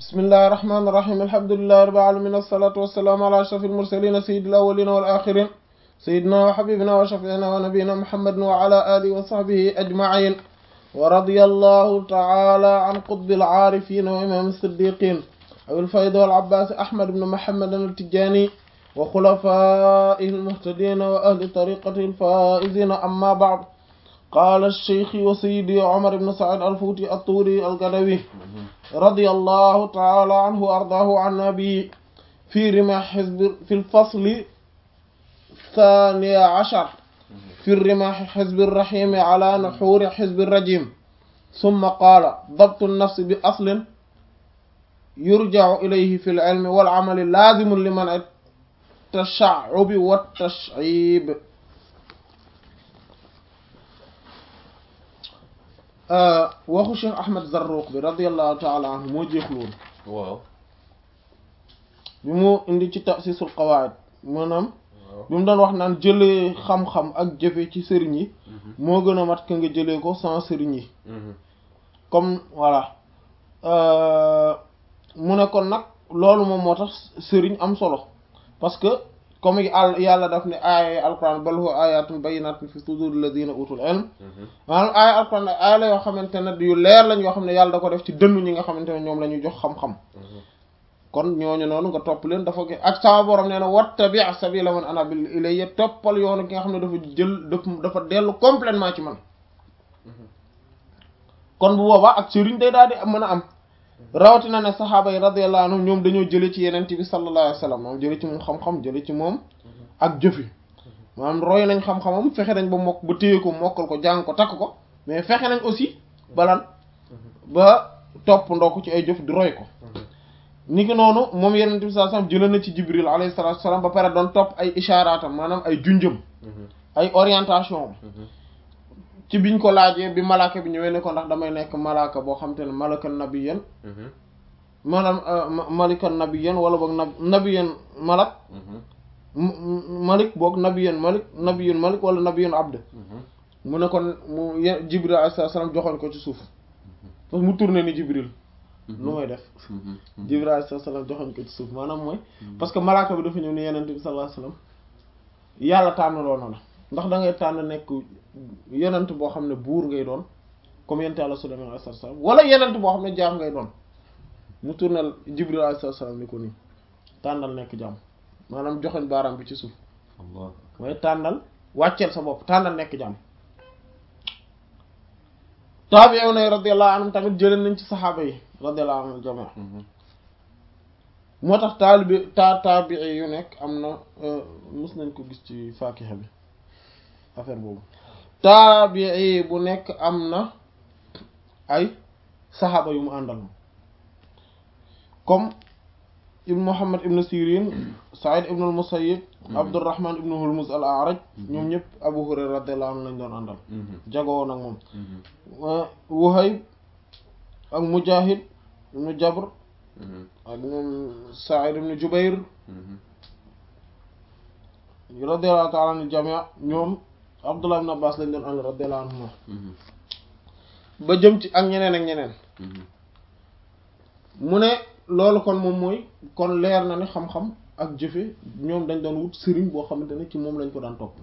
bismillahi irrahmani irrahim alhamdulillahi rabbil alamin assalatu wassalamu ala ashrafil mursalin sayyidil awwalin wal akhirin sayyidina wa habibina wa shafi'ina wa nabiyyina muhammadin wa ala alihi wa sahbihi ajma'in wa radiyallahu ta'ala an qutbil arifin wa imam as-siddiqin abil fayd wal abbas ahmad ibn muhammad at-tijani wa khulafaihi al-muhtadin wa ahli tariqatihi al-faizin amma ba'd قال الشيخ وسيدي عمر بن سعد الفوتي الطوري القدوي رضي الله تعالى عنه وأرضاه عن نبي في رماح حزب في الفصل الثاني عشر في الرماح حزب الرحيم على نحور حزب الرجيم ثم قال ضبط النفس بأصل يرجع إليه في العلم والعمل لازم لمنع التشعب والتشعيب waxu Cheikh Ahmed Zarruq bi radiyallahu taala anhu moo jeexlu woon waaw bi mu indi ci tasisul qawaid maanaam bi mu doon wax naan jëlee xam-xam ak jëfe ci sëriñ yi moo gën a mat ka nga jëlee ko sans sëriñ yi comme voilà mu ne kon nag loolu moom moo tax sëriñ am solo parce que comme àll yàlla daf ne aaya alquran bal huwa ayatun bayyinatun fi suduril ladina utul ilm maanaam aaya alquran aaya la yoo xamante ne yu leer lañ yoo xam ne yàlla da ko def ci dënnu ñi nga xamante ne ñoom la ñu jox xam-xam kon ñooñu noonu nga topp leen dafa ak sama borom nee na wattabi sabila man anaba ilayya toppal yoonu ki nga xam ne dafa jël dafa dellu complètement ci man kon bu boobaa ak sëriñ day daal di mën a am rawatina ne saxaaba yi radiyallahu anhum ñoom dañoo jële ci yeneen bi sallallahu alayhi wa sallam moom jële ci moom xam-xam jële ci moom ak jëfi maanaam roy nañ xam-xamam fexe nañ ba mokk ba téye ko mokkal ko jàng ko takk ko mais fexe nañ aussi balan ba topp ndoo ko ci ay jëf di roy ko ni ki noonu moom yeneen bi sallallahu alayhi wa sallam jële na ci jibril alayhi salatu wasalam ba pare doon topp ay isharaatam maanaam ay junjëm ay orientation ci biñ ko laajee bi malaaka bi ñëwee ne ko ndax damay nekk malaaka boo xam te ne malaka nabiyan maanaam malikan nabiyan wala boog na nabiyan malak malik boog nabiyan malik nabiyun malik wala nabiyun abd mu ne kon mu jibril alayhi salaam joxoon ko ci suuf parce que mu tourné ni jibril lu may def jibril alayhi salaam joxoon ko ci suuf maanaam mooy parce que malaaka bi dafa ñëw ni yenente bi sallallahu alayhi wasallam yàlla tànnaloo na la ndax da ngay tànn nekk yenent boo xam ne buur ngay doon comme yent Yàlla Sulaymaan alayhi salaam wala yenent boo xam ne jaam ngay doon mu tournel Jibril alayhi salaam ni ko nii tànnal nekk jaam maanaam joxoñ baaraam bi ci suuf mooy tànnal wàcceel sa bopp tànnal nekk jaam taabi'una radiyallahu anhum tamit jëleen nañ ci saxaaba yi radiyallahu anhum jamaa moo tax taalibi taa taabii yu nekk am na mus nañ ko gis ci faakiha bi affaire boobu taabii bu nekk am na ay saxaaba yu mu àndal comme ibn Muhammad ibn Sirin Saïd ibn al-Musayyib Abdurrahman ibn Hurmuz al-A'raj ñoom ñëpp Abu Hurayra radiyallahu anhu lañ doon àndal jagoo nag moom Wuhayb ak Mujahid ibn Jabr ak ñoom Saïd ibn Jubayr radiyallahu ta'ala anil jami' ñoom Abdullah ibn Abbas lañ doon ànd radiyallahu anhuma ba jëm ci ak ñeneen ak ñeneen mu ne loolu kon moom mooy kon leer na ne xam-xam ak jëfe ñoom dañ doon wut sëriñ boo xamante ne ci moom lañ ko daan topp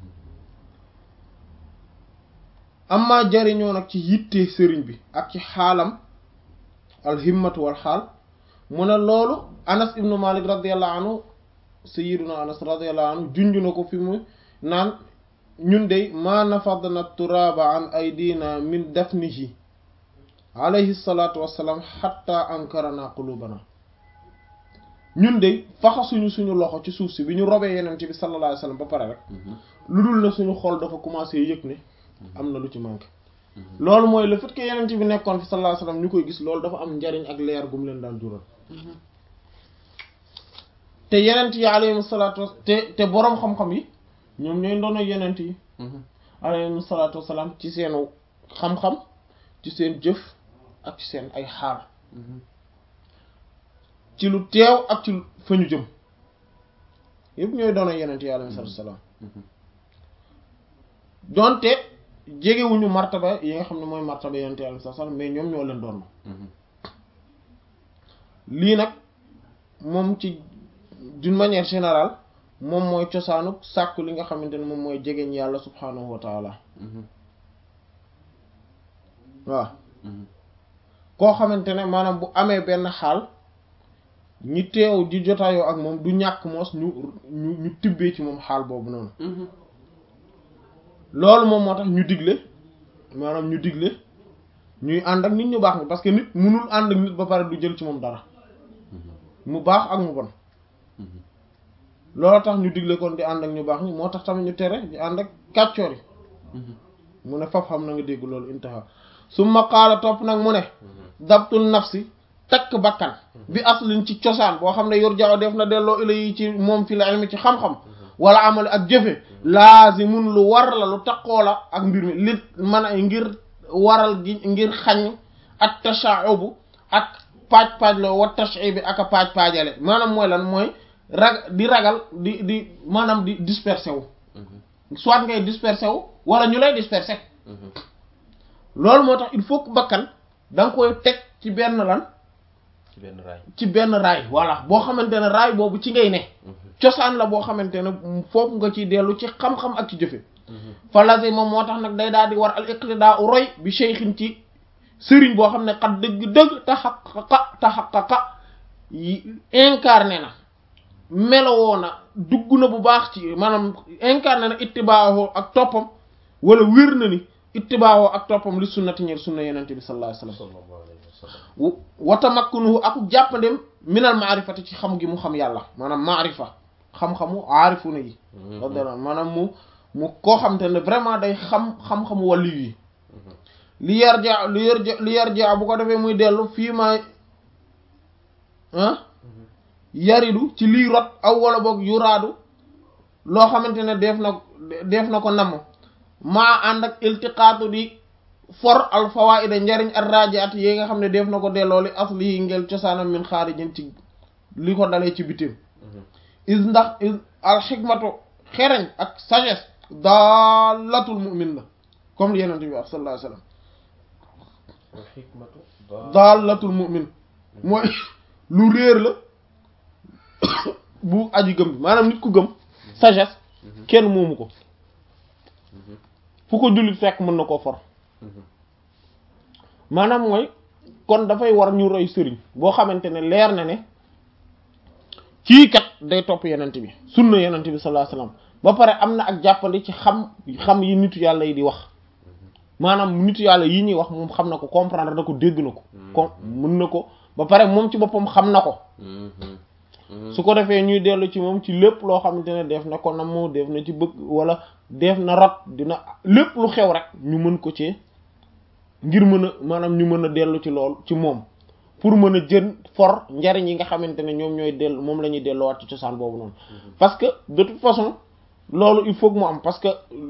amma jariñoo nag ci yitte sëriñ bi ak ci xaalam alhimmatu wal xaal mu ne loolu Anas ibnu Malik radiyallahu anhu sayyiduna Anas radiyallahu anhu junj na ko fi mu naan ñun de ma nafadna turaba an aydina min dafnihi alayhi salatu wassalam hatta ankarana qulubana ñun de faxasuñu suñu loxo ci suuf si bi ñu robee yeneen bi sallallahu alayhi wasallam ba pare rek lu dul ne suñu xol dafa commencé yëg ne am na lu ci manqué loolu mooy le fait que yeneen bi nekkoon fi sallallahu alayhi wasallam ñu koy gis loolu dafa am njariñ ak leer gum leen daan jural te yenent yi alayhim salaatu te te boroom xam-xam yi ñoom ñooy ndono yenent yi alayhim salaatu wasalaam ci seen xam-xam ci seen jëf ak ci seen ay xaal ci lu teew ak ci fa ñu jëm yëpp ñooy ndono yenent yi alayhim salaatu wasalaam donte jegewuñu martaba yi nga xam ne mooy martaba yenent yi alayhim salaatu wasalaam mais ñoom ñoo leen doon lii nag moom ci d'une manière générale moom mooy cosaanu sàkku li nga xamante ne moom mooy jegeñ yàlla subhaanahu wa taala waaw koo xamante ne maanaam bu amee benn xaal ñi teew di jotaayoo ak moom du ñàkk moos ñu ñu ñu tibbee ci moom xaal boobu noonu loolu moom moo tax ñu digle maanaam ñu digle ñuy ànd ak nit ñu baax ni parce que nit mënul ànd ak nit ba pare du jël ci moom dara mu baax ak mu bon loolu tax ñu digle kon di ànd ak ñu baax ni moo tax tamit ñu tere di ànd ak kàccoor yi mu ne faf xam na nga dégg loolu intaha summa qaala topp nag mu ne dabtul nafsi takk bakkan bi aslin ci cosaan boo xam ne yor jaaw def na delloo ila yi ci moom fi la ilmi ci xam-xam wala amali ak jëfe laazimun lu war la lu taqoo la ak mbir mi li man a ngir waral gi ngir xañ ak tasha'ubu ak paaj-paaj la wa tash'ibi ak a paaj-paajale maanaam mooy lan mooy rag di ragal di di maanaam di dispersé wu soit ngay dispersé wu wala ñu lay dispersé loolu moo tax il faut que bakkan da nga koy teg ci benn lan ci benn raay ci benn raay voilà boo xamante ne raay boobu ci ngay ne cosaan la boo xamante ne foofu nga ciy dellu ci xam-xam ak ci jëfe fa lasi moom moo tax nag day daal di war al iqtidaa u roy bi cheikhin ci sëriñ boo xam ne xat dëgg-dëgg taxaqaqa taxaqaqa yi incarné na melowoo na dugg na bu baax ci maanaam incarné na ittibaawoo ak toppam wala wér na ni ittibaawoo ak toppam li sunnati ñeer sunna yenente bi sallallahu alayhi wasallam sallallahu alayhi wa sallam wa tamakkunuhu ak jàppandem minal maarifati ci xam gi mu xam yàlla maanaam maarifa xam-xamu aarifuna yi radiyallahu maanaam mu mu koo xam te ne vraiment day xam xam-xamu wàllu yi li yarja li yarja li yarja bu ko defee muy dellu fii ma ah yaridu ci lii rot aw wala boog yuraadu loo xamante ne def na def na ko namm maa ànd ak iltiqaatu di for al fawaida njariñ ar rajiat yi nga xam ne def na ko delloo li asli yi ngel cosaanam min xaarijin ci li ko dalee ci bitim is ndax is al xikmatu xereñ ak sagesse daalatul mu'min la comme li yenente bi wax sallallahu alayhi wasallam al hikmatu daalatul mu'min mooy lu réer la bu aji gëm bi maanaam nit ku gëm sagesse kenn moomu ko fu ko jullit fekk mën na koo for maanaam mooy kon dafay war ñu roy sëriñ boo xamante ne leer na ne kii kat day topp yenent bi sunna yenent bi sallallahu alayhi wasallam ba pare am na ak jàppandi ci xam xam yi nitu yàlla yi di wax maanaam nitu yàlla yi ñuy wax moom xam na ko comprendre na ko dégg na ko kon mën na ko ba pare moom ci boppam xam na ko su ko defee ñuy dellu ci moom ci lépp loo xamante ne def na ko namm def na ci bëgg wala def na rot dina lépp lu xew rek ñu mën ko ci ngir mën a maanaam ñu mën a dellu ci loolu ci moom pour mën a jën for njariñ yi nga xamante ne ñoom ñooy dellu moom la ñuy delluwaat ci cosaan boobu noonu parce que de toute façon loolu il faut que mu am parce que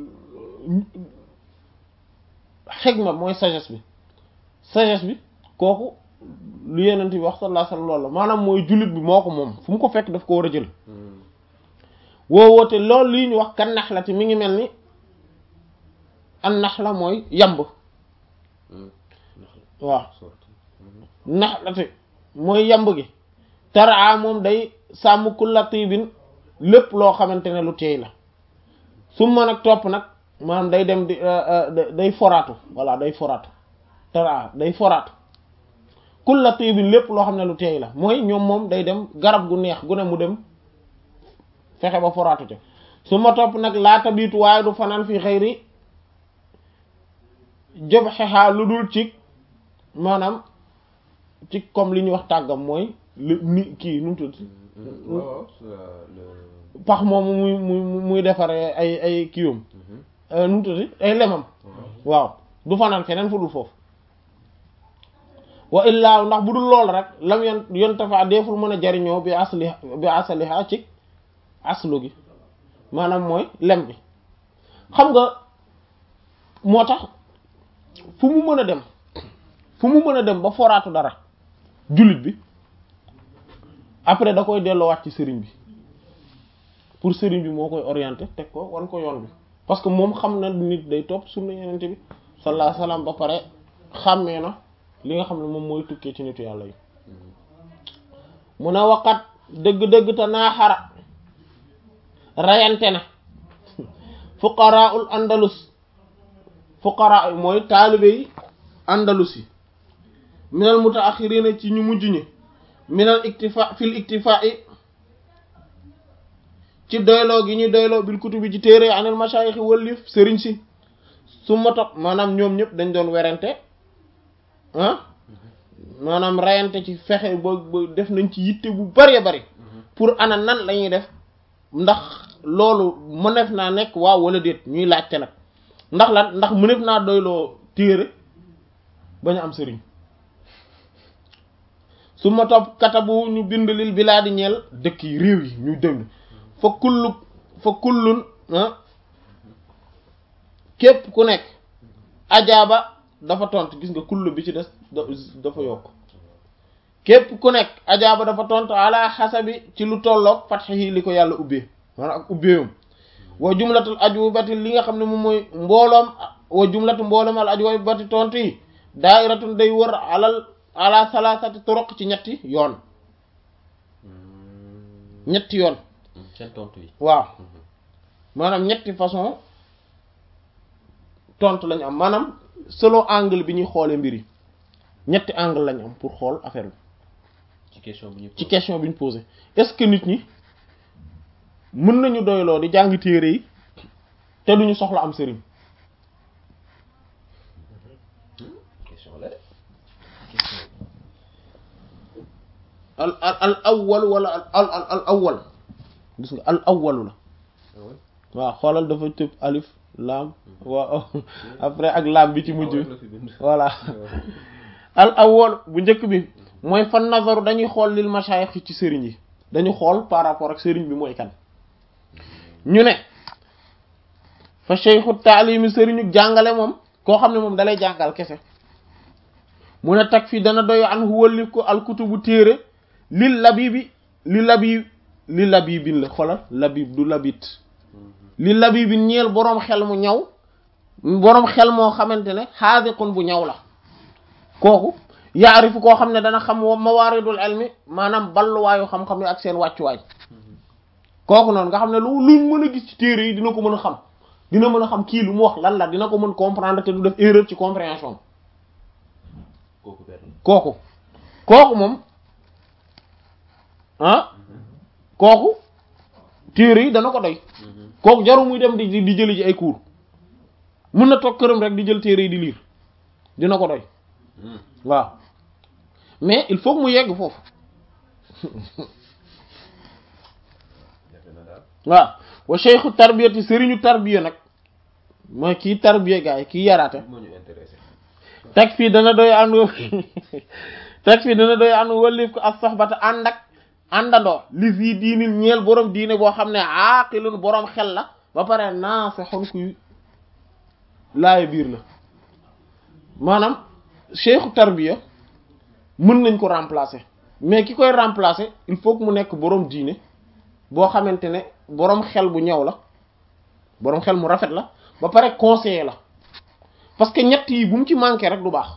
xegma mooy sagesse bi sagesse bi kooku lu yenent bi wax sallallahu alayhi wasallam loolu la maanaam mooy jullit bi moo ko moom fu mu ko fekk daf ko war a jël woowoote loolu lii ñu wax kan nax la te mi ngi mel ni an nax la mooy yamb waaw nax la te mooy yamb gi taraa moom day sàmm kulla tibin lépp loo xamante ne lu teey la su ma nag topp nag maanaam day dem di day foraatu voilà day foraatu taraa day foraatu kulla tibin lépp loo xam ne lu teey la mooy ñoom moom day dem garab gu neex gu ne mu dem fexe ba foraatu ca su ma topp nag laata biitu waaye du fanaan fi xëyri job xexaa lu dul ci maanaam ci comme li ñuy wax tàggam mooy li ni kii nu mu tudd pax moomu muy muy muy defaree ay ay kiiwam nu mu tudd ay lemam waaw du fanaan feneen fu dul foofu wa illaa ndax bu dul lool rek lam yon yontafa deeful mën a jariñoo bi asli bi asaliha ci aslu gi maanaam mooy lem bi xam nga moo tax fu mu mën a dem fu mu mën a dem ba foraatu dara jullit bi après da koy delloowaat ci sëriñ bi pour sëriñ bi moo koy orienté teg ko wan ko yoon bi parce que moom xam na nit day topp sunna yenente bi sallallahu alayhi wasallam ba pare xàmmee na li nga xam ne moom mooy tukkee ci nitu yàlla yi mu ne waqat dëgg-dëgg te naaxara rayante na fuqaraul andalus fuqara mooy taalibe yi andalus yi minal mutaaxirina ci ñu mujj ñi minal iktifa fil iktifa yi ci doyloo gi ñu doyloo bil kutubi ci téere anil mashayikh wëllif sëriñ si su ma topp maanaam ñoom ñëpp dañ doon werante ah maanaam rayante ci fexe ba ba def nañ ci yitte bu bari bari pour ana nan lañuy def ndax loolu mënef naa nekk waaw wala déet ñuy laajte nag ndax lan ndax mënef naa doyloo téere bañ a am sëriñ su ma topp katabu ñu bind lil bilaadi ñeel dëkk yi réew yi ñu dëng fa kullu fa kullun képp ku nekk ajaaba dafa tontu gis nga kullu bi ci des dafa yokk képp ku nekk ajaaba dafa tontu ala xasabi ci lu tolloog fatxihi li ko yàlla ubbee maanaam ak ubbeewam wa jumlatul ajwibati li nga xam ne moom mooy mbooloom wa jumlatu mbooloom al ajwibati tontu yi daa'iratun day wër alal ala salasati turuq ci ñetti yoon ñetti yoon seen tontu yi waaw maanaam ñetti façon tontu lañu am maanaam selon angle bi ñuy xoolee mbir yi ñetti angle lañu am pour xool affaire bi ci question bi ñu ci question bi ñu posé est-ce que nit ñi mën nañu doyloo di jàng téere yi te duñu soxla am sëriñ question la de al al al awwal wala al al al awwal gis nga al awwalu la waaw xoolal dafa tëb alif laam waaw après ak laam bi ci mujj voilà al awwal bu njëkk bi mooy fan nazaru dañuy xool lil mashayikh ci sëriñ yi dañu xool par rapport ak sëriñ bi mooy kan ñu ne fa cheikhu taalimi sëriñu jàngale moom koo xam ne moom dalay jàngal kese mu ne tag fii dana doy an wëllif ko alkutubu téere lil labibi li labib li labibin la xoolal labib du labit li labibin ñeel boroom xel mu ñaw boroom xel moo xamante ne xaadiqun bu ñaw la kooku yaarifu koo xam ne dana xam wa mawaaridul ilmi maanaam balluwaayu xam-xam yi ak seen wàccuwaay kooku noonu nga xam ne lu luñ mën a gis ci téere yi dina ko mën a xam dina mën a xam kii lu mu wax lan la dina ko mën comprendre te du def erreur ci compréhension kooku benn kooku kooku moom ah kooku téere yi dana ko doy kooku jaru muy dem di di jëli ji ay cours mun na toog këram rek di jël téere yi di lire dina ko doy waaw mais il faut que mu yegg foofu defe na daal waaw wa cheikhu tarbiyati sëriñu tarbiya nag mooy kii tarbiya gaa yi kii yaraate moo ñu intéressé teg fii dana doy ànd teg fii dana doy ànd wallif ko ak soxbata ànd ak àndandoo li fii diinil ñeel borom diine boo xam ne aaqilun borom xel la ba pare naa sa xon kuy laaye biir la maanaam cheikhu tarbiya mën nañ ko remplacer mais ki koy remplacer il faut que mu nekk borom diine boo xamante ne borom xel bu ñëw la borom xel mu rafet la ba pare conseiller la parce que ñett yi bu mu ci manqué rek du baax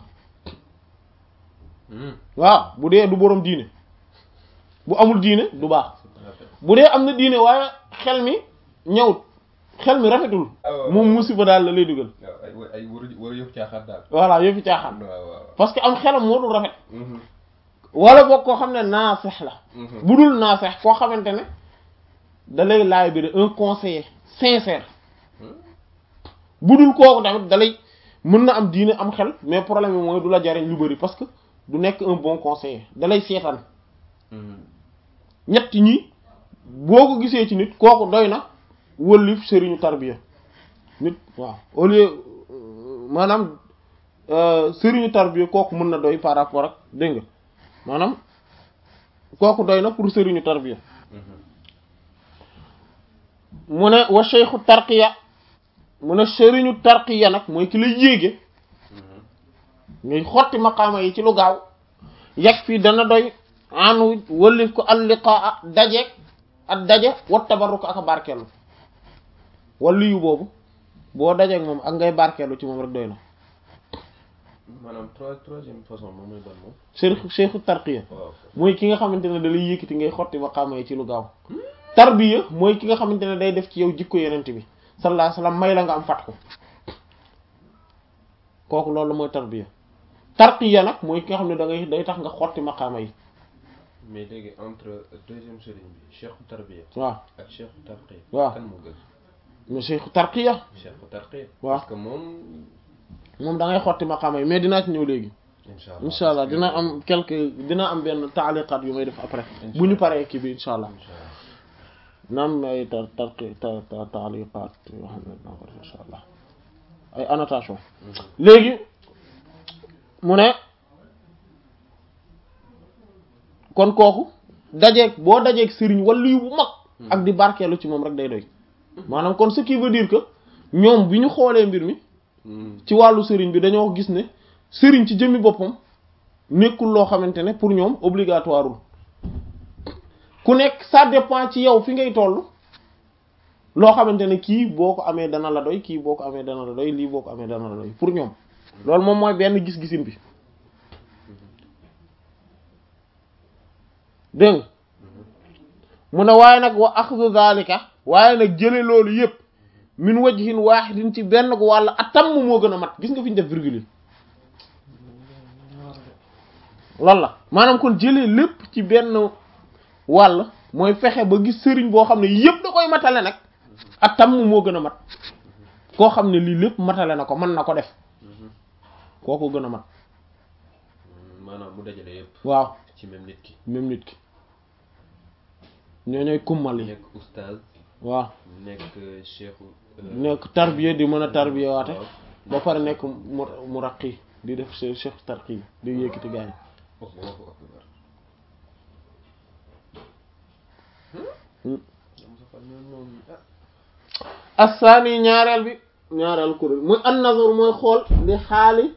waaw bu dee du borom diine bu amul diine du baax bu dee am na diine waaye xel mi ñëwut xel mi rafetul moom musiba daal la lay dugal waaw ay ay war a war a yëf caaxaan daal voilà yëfi caaxaan waaw waaw parce que am xelam moo dul rafet wala boog koo xam ne naafex la bu dul naafex koo xamante ne da lay laay bi un conseiller sincère bu dul kooku tamit da lay mën na am diine am xel mais problème bi mooy du la jariñ lu bari parce que du nekk un bon conseiller da lay seetaan ñett ñi boo ko gisee ci nit kooku doy na wëllif sëriñu tarbiya nit waaw au lieu maanaam sëriñu tarbiya kooku mën na doy par rapport ak dégg nga maanaam kooku doy na pour sëriñu tarbiya mu ne wa cheikhu tarqiya mu ne sëriñu tarqiya nag mooy ki lay yéege ngay xotti maqaama yi ci lu gaaw yegg fii dana doy anu wëllif ko alliqaa dajeeg ak daje wat tabarruko ak a barkeelu wala yu boobu boo dajeeg moom ak ngay barkeelu ci moom rek doy na maanaam trois troisième façon moom mooy ban moom. cheikh cheikhu tarqiya waaw. mooy ki nga xamante ne da lay yëkkati ngay xotti maqaama yi ci lu gaaw tarbiya mooy ki nga xamante ne day def ci yow jikko yenent bi sallallahu alayhi wasallam may la nga am fat ko kooku loolu mooy tarbiya tarqiya nag mooy ki nga xam ne da ngay day tax nga xotti maqaama yi mais léegi entre deuxième sëriñ bi cheikhu tarbiya waaw ak cheikhu tarqiya. waaw. kan moo gën. mais cheikhu tarqiya cheikhu tarqiya. waaw. parce que moom. moom da ngay xotti maqaama yi mais dinaa ci ñëw léegi incha allah incha allah dina am quelque dina am benn taaliqaat yu may def après Incha bu ñu allah. paree kii bi incha allah incha allah. na am ay tar tarqi ta ta taaliqaat yoo xam ne dinaa ko def incha allah ay annotation léegi mu ne kon kooku dajeeg boo dajeeg sëriñ wala yu bu mag ak di barkeelu ci moom rek day doy maanaam kon ce qui veut dire que ñoom bi ñu xoolee mbir mi Mhm. ci wàllu sëriñ bi dañoo gis ne sëriñ ci jëmmi boppam nekkul loo xamante ne pour ñoom obligatoireul ku nekk ça dépend ci yow fi ngay toll loo xamante ne kii boo ko amee dana la doy kii boo ko amee dana la doy lii boo ko amee dana la doy pour ñoom loolu moom mooy benn gis-gisin bi dégg nga mu ne waaye nag wa axdu zalika waaye nag jële loolu yépp min wajhin wahidin ci benn ko wàll atam moo gën a mat gis nga fi ñu def virgule yi loolu la maanaam kon jëlee lépp ci benn wàll mooy fexe ba gis sëriñ boo xam ne yépp da koy matale nag atam moo gën a mat koo xam ne lii lépp matale na ko mën na ko def Mhm. kooku gën a mat Mhm. maanaam mu dajale yëpp. waaw ci même nit ki. même nit ki ñoo ñooy kummal yi nekk oustaz waaw nekk cheikhu. nekk tarbiya di mën a tarbiya waate waaw. ba pare nekk mu mu raqi di def se chef tarqi di yëkkati gars yi Allahu akbar. Hmm. Am sa fan ñoom moom ah. assaani ñaareel bi ñaareel kuréel muy an nazar mooy xool li xaali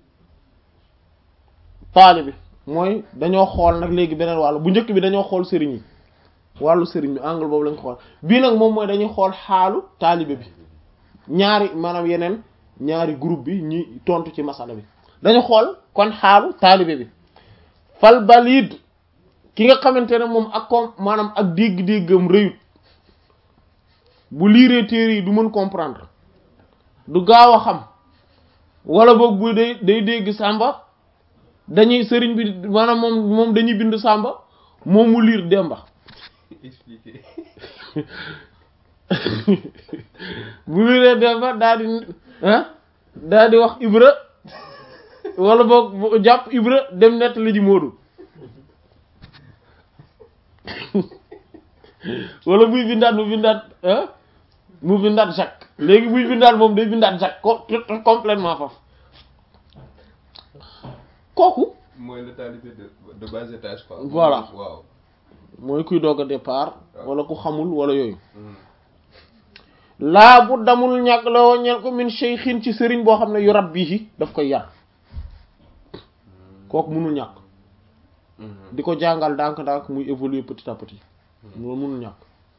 taali bi mooy dañoo xool nag léegi beneen wàllu bu njëkk bi dañoo xool sëriñ yi wàllu sëriñ bi angle boobu lañ ko xool bii nag moom mooy dañuy xool xaalu taalibe bi ñaari maanaam yeneen ñaari groupe bi ñi tontu ci masala bi dañu xool kon xaalu taalibe bi fal balid ki nga xamante ne moom ak kom maanaam ak dégg-déggam rëyut bu liiree téere yi du mën comprendre du gaaw a xam wala boog bu day day dégg sàmba dañuy sëriñ bi maanaam moom moom dañuy bind sàmba moom mu liir demba expliquer. bu liiree demba daal di ah daal di wax ibra wala boog bu jàpp ibra dem nettali ji moodu wala buy bindaat mu bindaat ah mu bindaat Jacques léegi buy bindaat moom day bindaat Jacques co complètement faf kooku mooy le talibé de de bas étage quoi. Voilà. waaw. mooy kuy doog a départ wala ku xamul wala yooyu Mhm. laa bu damul ñàkk la woo ñeen ko min cheikhin ci sëriñ boo xam ne yu rab bii daf koy yar kooku mënul ñàkk Mhm. di ko jàngal ndànk-ndànk muy évoluer petit à petit loolu mënul ñàkk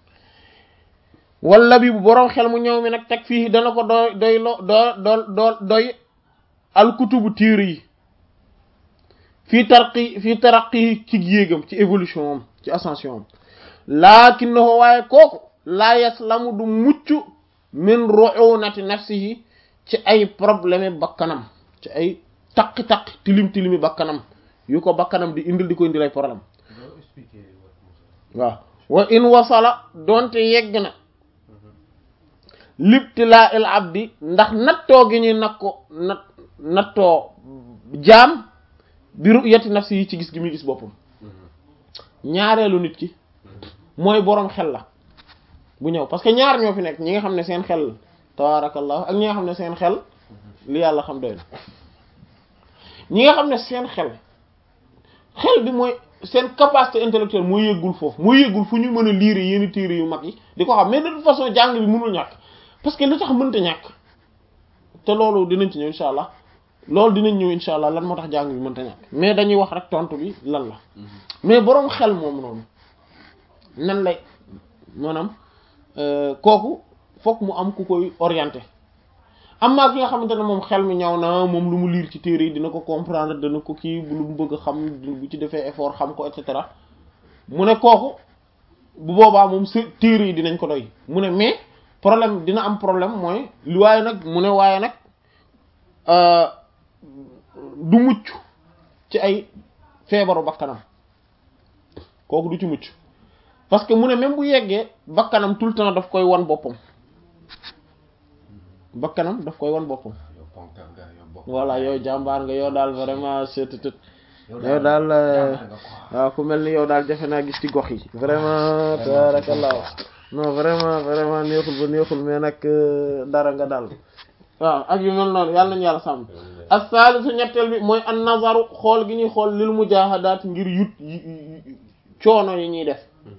wala bi bu boroom xel mu ñëw mi nag teg fii dana ko doy doy lo doo doo doo doy alkutubu téere yi fii tarqi fii taraqi ci yéegam ci évolution am ci ascension am lakinnahu waaye kooku laa yaslamu du mucc min ru'unati nafsihi ci ay problème bakkanam ci ay taqi-taqi tilim tilimi bakkanam yu ko bakkanam di indil di ko indil ay problème Doo expliquer wat Moussa. waaw wa in wasala donte yegg na libtilaa il abdi ndax nattoo gi ñuy nag ko nat nattoo jaam bi ru'yati nafsi yi ci gis gi muy gis boppam Mhm. ñaareelu nit ki mooy boroom xel la bu ñëw parce que ñaar ñoo fi nekk ñi nga xam ne seen xel tabaarakallah ak ñi nga xam ne seen xel li yàlla xam doy na ñi nga xam ne seen xel xel bi mooy seen capacité intellectuelle mooy yëggul foofu mooy yëggul fu ñu mën a lire yenn téere yu mag yi di ko xam mais de toute façon jàng bi mënul ñàkk parce que li tax mënta ñàkk te loolu dinañ ci ñëw insha allah loolu dinañ ñëw insha allah lan moo tax jàng bi mënta ñàkk mais dañuy wax rek tontu bi lan la Mhm. mais boroom xel moom noonu nan lay maanaam euh, kooku fokk mu am ku koy orienté am maa ki nga xamante ne moom xel mi ñaw na moom lu mu liir ci téere yi dina ko comprendre dana ko kii bu lu mu bëgg a xam bu ci defee effort xam ko et cetera mu ne kooku bu boobaa moom sa téere yi dinañ ko doy mu ne mais problème dina am problème mooy lu waaye nag mu ne waaye nag du mucc ci ay feebaru bakkanam kooku du ci mucc parce que mu ne même bu yeggee bakkanam tout le temps daf koy wan boppam bakkanam daf koy wan boppam yow ponkal nga yow bokk voilà yow jàmbaar nga yow daal vraiment seetutut yow yow daal jàmbaar nga quoi. waaw ku mel ni yow daal jafe naa gis ci gox yi vraiment tabarakallah non vraiment vraiment neexul ba neexul mais nag euh, dara nga daal waaw ak yu mel noonu yàlla nañu yàlla sàmm as-salisu ñetteel bi mooy an nazaru xool gi ñuy xool lil mujahadaat ngir yut yi- yi- yi- coono yi ñuy def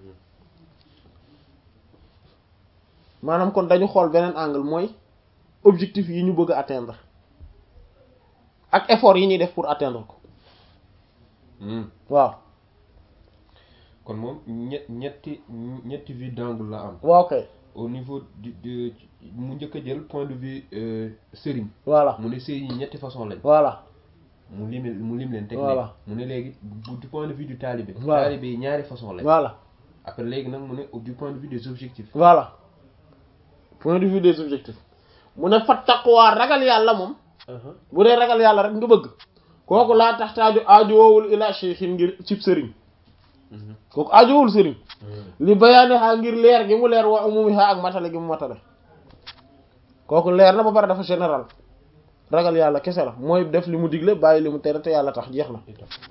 maanaam kon dañu xool beneen angle mooy objectif yi ñu bëgg a atteindre ak effort yi ñuy def pour atteindre ko Hmm. waaw kon moom ñett ñetti ñetti vue d'angle la am waaw kay au niveau du de mu njëkk a jël point de vue euh, sëriñ voilà mu ne sëriñ yi ñetti façon lañ voilà mu lim mu lim leen teg Voilà. mu ne léegi bu- du point de vue du talibé Voilà. talibé yi ñaari façon lañ voilà après léegi nag mu ne du point de vue des objectifs voilà point de vue des objectifs mu ne fa taqwa ragal yàlla moom bu dee ragal yàlla rek nga bëgg kooku laa tax taaju aajowoowul ila cheikhin ngir cib sëriñ kooku aajowul sëriñ li bayaani xaa ngir leer gi mu leer wa umumi xaa ak matale gi mu matale kooku leer na ba pare dafa général ragal yàlla kese la mooy def li mu digle bàyyi li mu tere te yàlla tax jeex na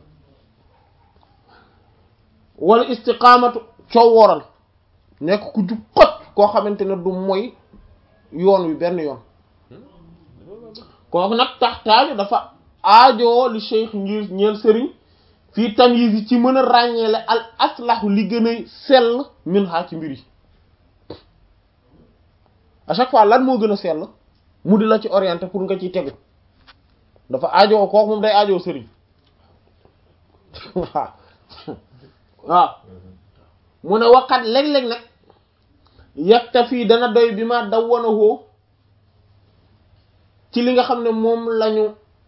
wala istiqaamatu coow wooral nekk ku jub xot koo xamante ne du mooy yoon wi benn yoon kooku nag tax taaju dafa aajoo li cheikh ngir ñeel sëriñ fii tamyiz yi ci mën a ràññeele al aslahu li gën a sell min xaa ci mbir yi à chaque fois lan moo gën a sell mu di la ci orienté pour nga ciy tegu dafa aajoo kooku moom day aajoo sëriñ waaw waaw mu ne waxat léeg-léeg nag yegta fii dana doy bi ma daw wana hoo ci li nga xam ne moom lañu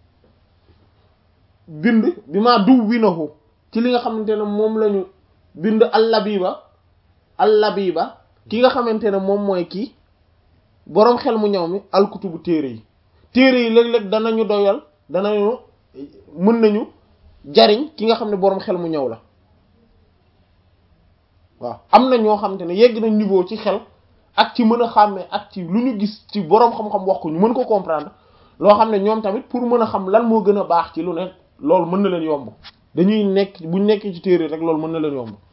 bind bi ma duw wi na hoo ci li nga xamante ne moom lañu bind allabiba allabiba ki nga xamante ne moom mooy kii boroom xel mu ñëw mi alkutubu téere yi téere yi léeg-léeg danañu doyal danañu mën nañu jariñ ki nga xam ne boroom xel mu ñëw la waaw am na ñoo xamante ne yegg nañ niveau ci xel ak ci mën a xàmmee ak ci lu ñu gis ci boroom xam-xam wax ko ñu mën ko comprendre loo xam ne ñoom tamit pour mën a xam lan moo gën a baax ci lu ne loolu mën na leen yomb dañuy nekk buñ nekkee ci téere rek loolu mën na leen yomb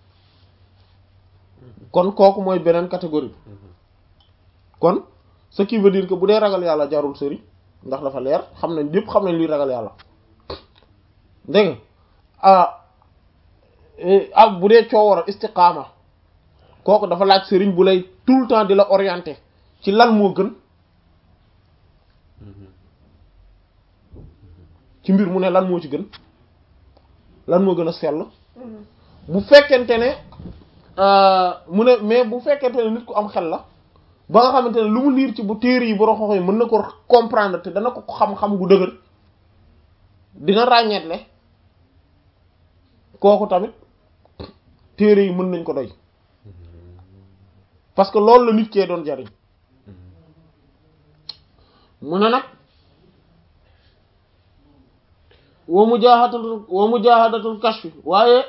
kon kooku mooy beneen catégorie bi kon ce qui veut dire que bu dee ragal yàlla jarul sëriñ ndax dafa leer xam nañ yépp xam nañ luy ragal yàlla dégg nga ah ah bu dee coowara istiqaama kooku dafa laaj sëriñ bu lay tout le temps di la orienter ci lan moo gën ci mbir mu ne lan moo ci gën lan moo gën a sell bu fekkente ne mu ne mais bu fekkente ne nit ku am xel la ba nga xamante ne lu mu liir ci bu téere yi borom xoxo yi mën na ko comprendre te dana ko xam-xam gu dëgër dina ràññeetle kooku tamit téere yi mën nañ ko doy parce que loolu la nit kee doon jariñ mu ne nag wa mujahadatul wa mujahadatul kashfi waaye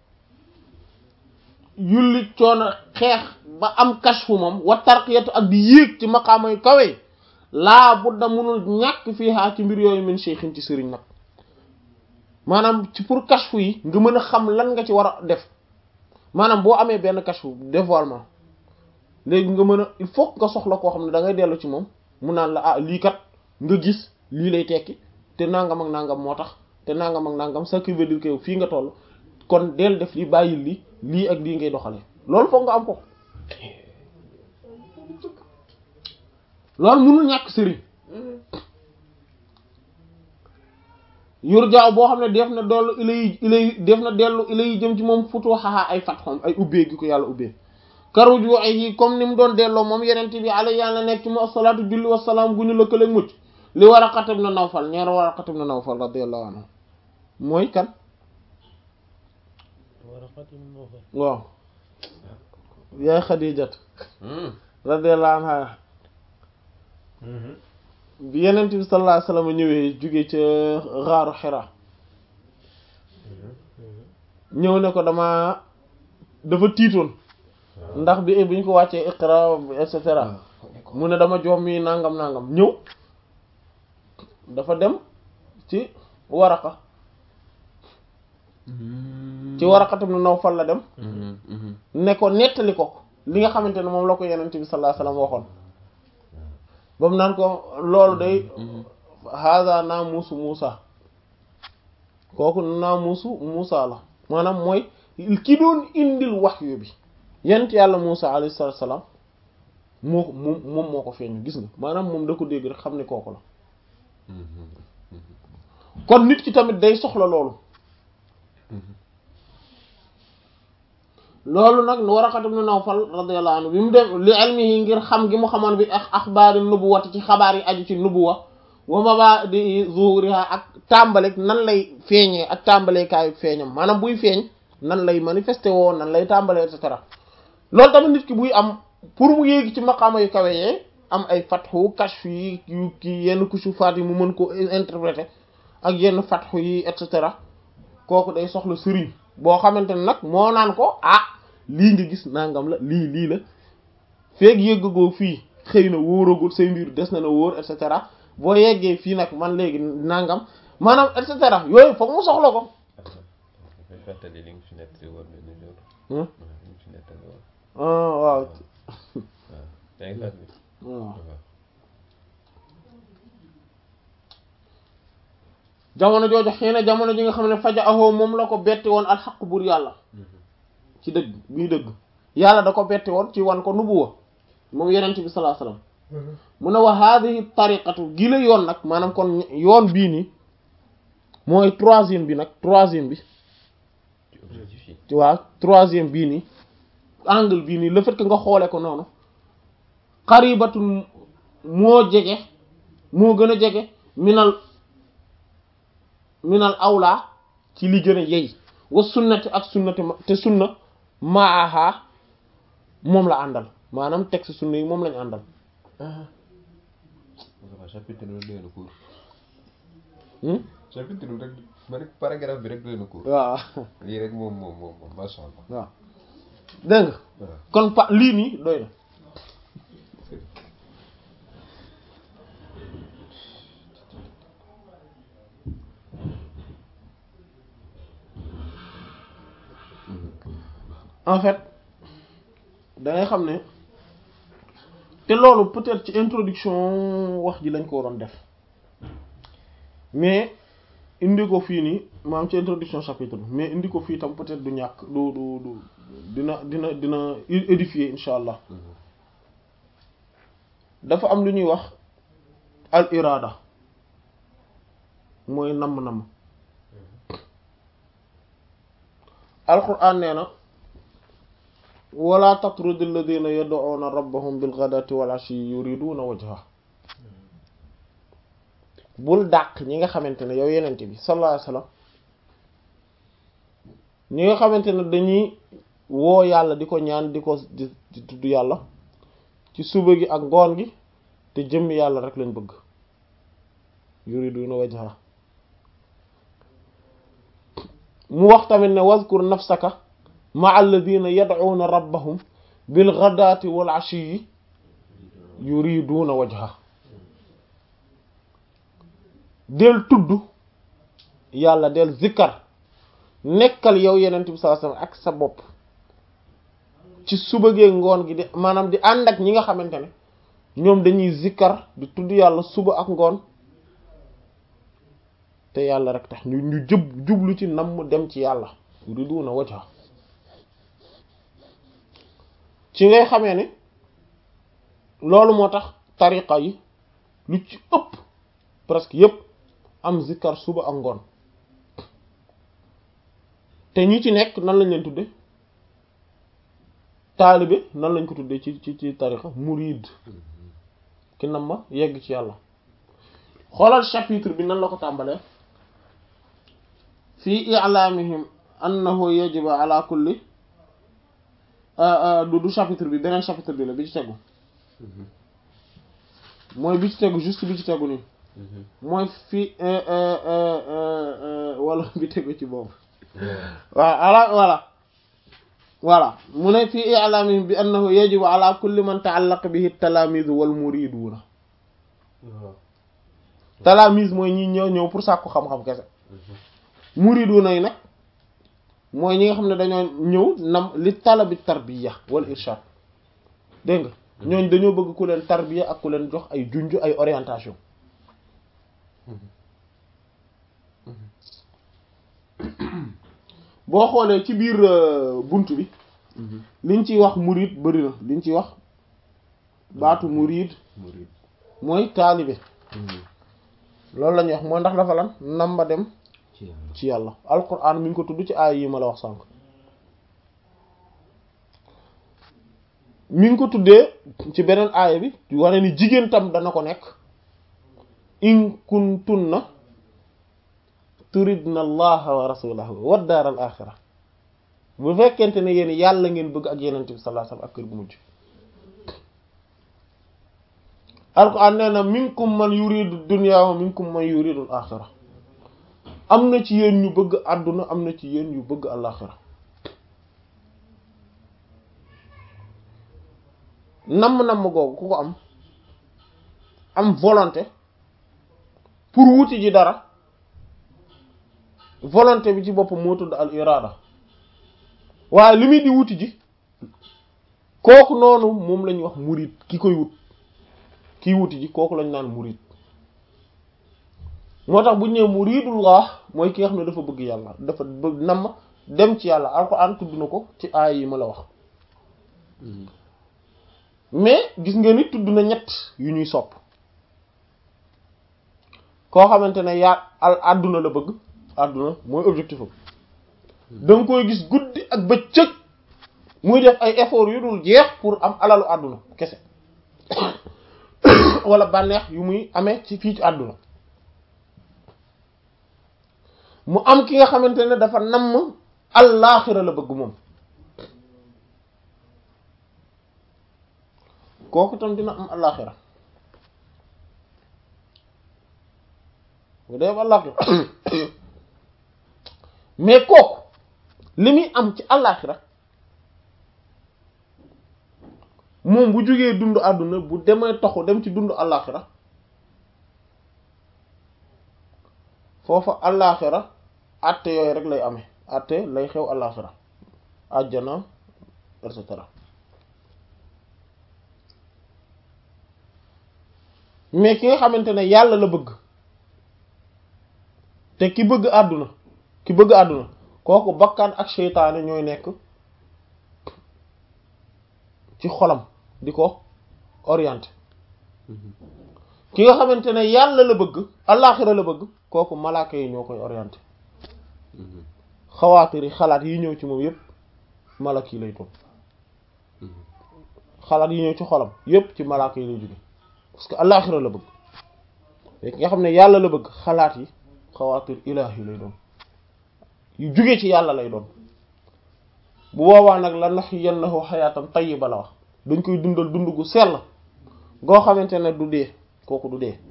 yulli coono xeex ba am kashfu moom wa tarqiyatu ak di yéeg ci maqaama yu kawe laa budda munul ñàkk fii haa ci mbir yooyu min cheikhin ci sëriñ nag maanaam ci pour kashfu yi nga mën a xam lan nga ci war a def maanaam boo amee benn kashfu dévoilement léegi nga mën a il faut nga soxla koo xam ne da ngay dellu ci moom mu naan la ah lii kat nga gis lii lay tekki te nangam ak nangam moo tax te nangam ak nangam ça qui veut dire que fii nga toll kon del def lii bàyyil li lii ak lii ngay doxalee loolu foog nga am ko loolu mënul ñàkk sëriñ yor jaaw boo xam ne def na dollu ilay ilay def na dellu ilay jëm ci moom futu xaxaa ay fat xom ay ubbee gi ko yàlla ubbee karuju ay comme ni mu doon delloo moom yeneen bi ala yàlla nekk ci mu asalaatu julli wasalaam gu ñu lëkkaleeg mucc li Waraqat ibn Nawfal ñeer Waraqat ibn Nawfal radiyallahu anhu mooy kan Waraqat ibn Nawfal waaw yaay Xadijat radiyallahu anha bi yeneen bi sallallahu alayhi wasallam ñëwee jóge ca xaaru Hira ñëw ne ko dama dafa tiitoon ndax bi bi ñu ko wàccee iqra et cetera mu ne dama joom mi nangam nangam ñëw dafa dem ci Waraqa ci Waraqat ibn Nawfal la dem ne ko nettali ko li nga xamante ne moom la ko yenent bi sallallahu alayhi wasallam waxoon ba mu naan ko loolu day haza naamuusu Muusa kooku naamuusu Muusa la maanaam mooy ki doon indil wahyu bi yent yàlla Muusa alayhi salaam moo ko moom moom moo ko feeñu gis nga maanaam moom da ko dégg rek xam ne kooku la kon nit ki tamit day soxla loolu loolu nag Waraqat ibn Nawfal radiyallahu anhu bi mu dem li ilmihi ngir xam gi mu xamoon bi ak axbaari nubuwati ci xabaar yi aju ci nubuwa wa mabadi zuhuriha ak tàmbalik nan lay feeñee ak tàmbalekaayu feeñam maanaam buy feeñ nan lay manifesté woo nan lay tàmbalee et cetera loolu tamit nit ki buy am pour mu yéegi ci maqaama yu kawe yee am ay fatxu kashf yi yu ki yenn kusufaat yi mu mën ko interpréter ak yenn fatxu yi et cetera kooku day soxla sëriñ boo xamante ne nag moo naan ko ah lii nga gis nangam la lii lii la feeg yëggagoo fii xëy na wóoragul say mbir des na na wóor et cetera boo yeggee fii nag man léegi nangam maanaam et cetera yooyu foog mu soxla ko. dafay fàttali li nga fi nettali woon benn jour. Hmm? li nga fi nettali woon. ah waaw waaw yaa ngi fàttali. waaw waaw. jamono jooju xëy na jamono ji nga xam ne faja ahoo moom la ko betti woon alxaq buur yàlla ci dëgg bii dëgg yàlla da ko betti woon ci wan ko nubuwa moom yenent bi sallallahu alayhi wasallam mu ne wa hadhihi tariqatu gi la yoon nag maanaam kon yoon bii nii mooy troisième bi nag troisième bi ci objectif yi. ci waa troisième bii nii angle bii nii le fait que nga xoole ko noonu xaribatun moo jege moo gën a jege minal minal awla ci li gën a yey wa sunnati ak sunnati ma- te sunna maaha moom la àndal maanaam texte sunna yi moom lañu àndal waaw chapitre bi doy na court. hmm? chapitre bi rek ma ne paragraphe bi rek doy na court. waaw lii rek moom moom moom moom macha allah. waaw dégg nga waaw. kon pa lii nii doy na en fait da ngay xam ne te loolu peut-être ci introduction wax ji lañ ko waroon def mais indi ko fii nii maam ci introduction chapitre bi mais indi ko fii tam peut-être du ñàkk du du du dina dina dina édifier insha allah dafa am lu ñuy wax al irada mooy namm-namm alquran nee na wala tatrud alladina yad'una rabbahum bilghadati wal ashi yuriduna wajha bul dàq ñi nga xamante ne yow yenente bi sallallahu alayhi wasallam ñi nga xamante ne dañuy woo yàlla di ko ñaan di ko di di tudd yàlla ci suba gi ak ngoon gi te jëmm yàlla rek lañ bëgg yuriduna wajha mu wax tamit ne wazkur nafsaka ma alladina yad'una rabbahum bil ghadati wal ashiyyi yuriduna wajha del tudd yàlla del zikkar nekkal yow yenent bi sallallahu alayhi wasallam ak sa bopp ci suba gee ngoon gi di maanaam di ànd ak ñi nga xamante ne ñoom dañuy zikkar di tudd yàlla suba ak ngoon te yàlla rek tax ñu ñu jub jublu ci namm dem ci yàlla yuriduna wajha ci ngay xamee ne loolu moo tax tariqa yi lu ci ëpp presque yépp am zikkar suba ak ngoon te ñi ci nekk nan lañ leen tudde taalibe nan lañ ko tuddee ci ci ci tariqa murid ki nam ma yegg ci yàlla xoolal chapitre bi nan la ko tàmbalee fii i'lamihim annahu yajibu ala kulli du du chapitre bi beneen chapitre bi la bi ci tegu mooy bi ci tegu juste bi ci tegu nii mooy fii wala bi tegu ci boobu waaw ala voilà voilà mu ne fii i'lamihim bi annahu yajibu ala kulli man ta'allaqa bihi at-talamiz wal muriduna talamiz mooy ñi ñëw ñëw pour sàkku xam-xam kese muriduna yi nag mooy ñi nga xam ne dañoo ñëw nam li talabi tarbiya wal irshad dégg nga ñooñ dañoo bëgg ku leen tarbiya ak ku leen jox ay junj ay orientation boo xoolee ci biir bunt bi liñ ciy wax murid bari na liñ ciy wax baatu murid murid mooy taalibe loolu la ñuy wax mooy ndax dafa lan namba dem ci yàlla ci yàlla alquran mi ngi ko tudd ci aay yi ma la wax sànq mi ngi ko tuddee ci beneen aaya bi wane ni jigéen tam dana ko nekk in kuntunna turidna allaha wa rasulahu wa daar al axira bu fekkente ne yéen yàlla ngeen bëgg ak yenente bi sallallahu alayhi wasallam ak kër gu mujj alquran nee na minkum man yuridu dunya wa minkum man yuridu al axira am na ci yéen ñu bëgg àdduna am na ci yéen ñu bëgg àllaxira namm-namm googu ku ko am am volonté pour wuti ji dara volonté bi ci boppam moo tudd al irada waaye li muy di wuti ji kooku noonu moom lañuy wax murid ki koy wut kiy wuti ji kooku lañ naan murid moo tax bu ñu nee muridullah mooy ki nga xam ne dafa bëgg yàlla dafa bëgg namm dem ci yàlla alxuraan tudd na ko ci aay yi ma la wax mais gis nga ni tudd na ñett yu ñuy sopp koo xamante ne yaa al àdduna la bëgg àdduna mooy objectif am da nga koy gis guddi ak bëccëg muy def ay effort yu dul jeex pour am alalu àdduna kese wala bànneex yu muy amee ci fii ci àdduna mu am ki nga xamante ne dafa namm allaaxira la bëgg moom kooku tam dina am allaaxira bu dee am allaaxira mais kooku li muy am ci allaaxira moom bu jógee dund àdduna bu demee toxu dem ci dund allaaxira foofa allaaxira atte yooyu rek lay amee atte lay xew allaaxira àjjana et cetera mais ki nga xamante ne yàlla la bëgg te ki bëgg àdduna ki bëgg àdduna kooku bakkan ak seytaane ñooy nekk ci xolam di ko orienté ki nga xamante ne yàlla la bëgg allaaxira la bëgg kooku malaaka yi ñoo koy orienté xawaatiri xalaat yi ñëw ci moom yépp malak yi lay doon xalaat yi ñëw ci xolam yépp ci malaaka yi lay jóge parce que allaaxira la bëgg mais ki nga xam ne yàlla la bëgg xalaat yi xawaatir ilaahi lay doon yu jóge ci yàlla lay doon bu boobaa nag la naxyiyannahu xayaatan tayyiba la wax dañ koy dundal dund gu sell goo xamante ne du dee kooku du dee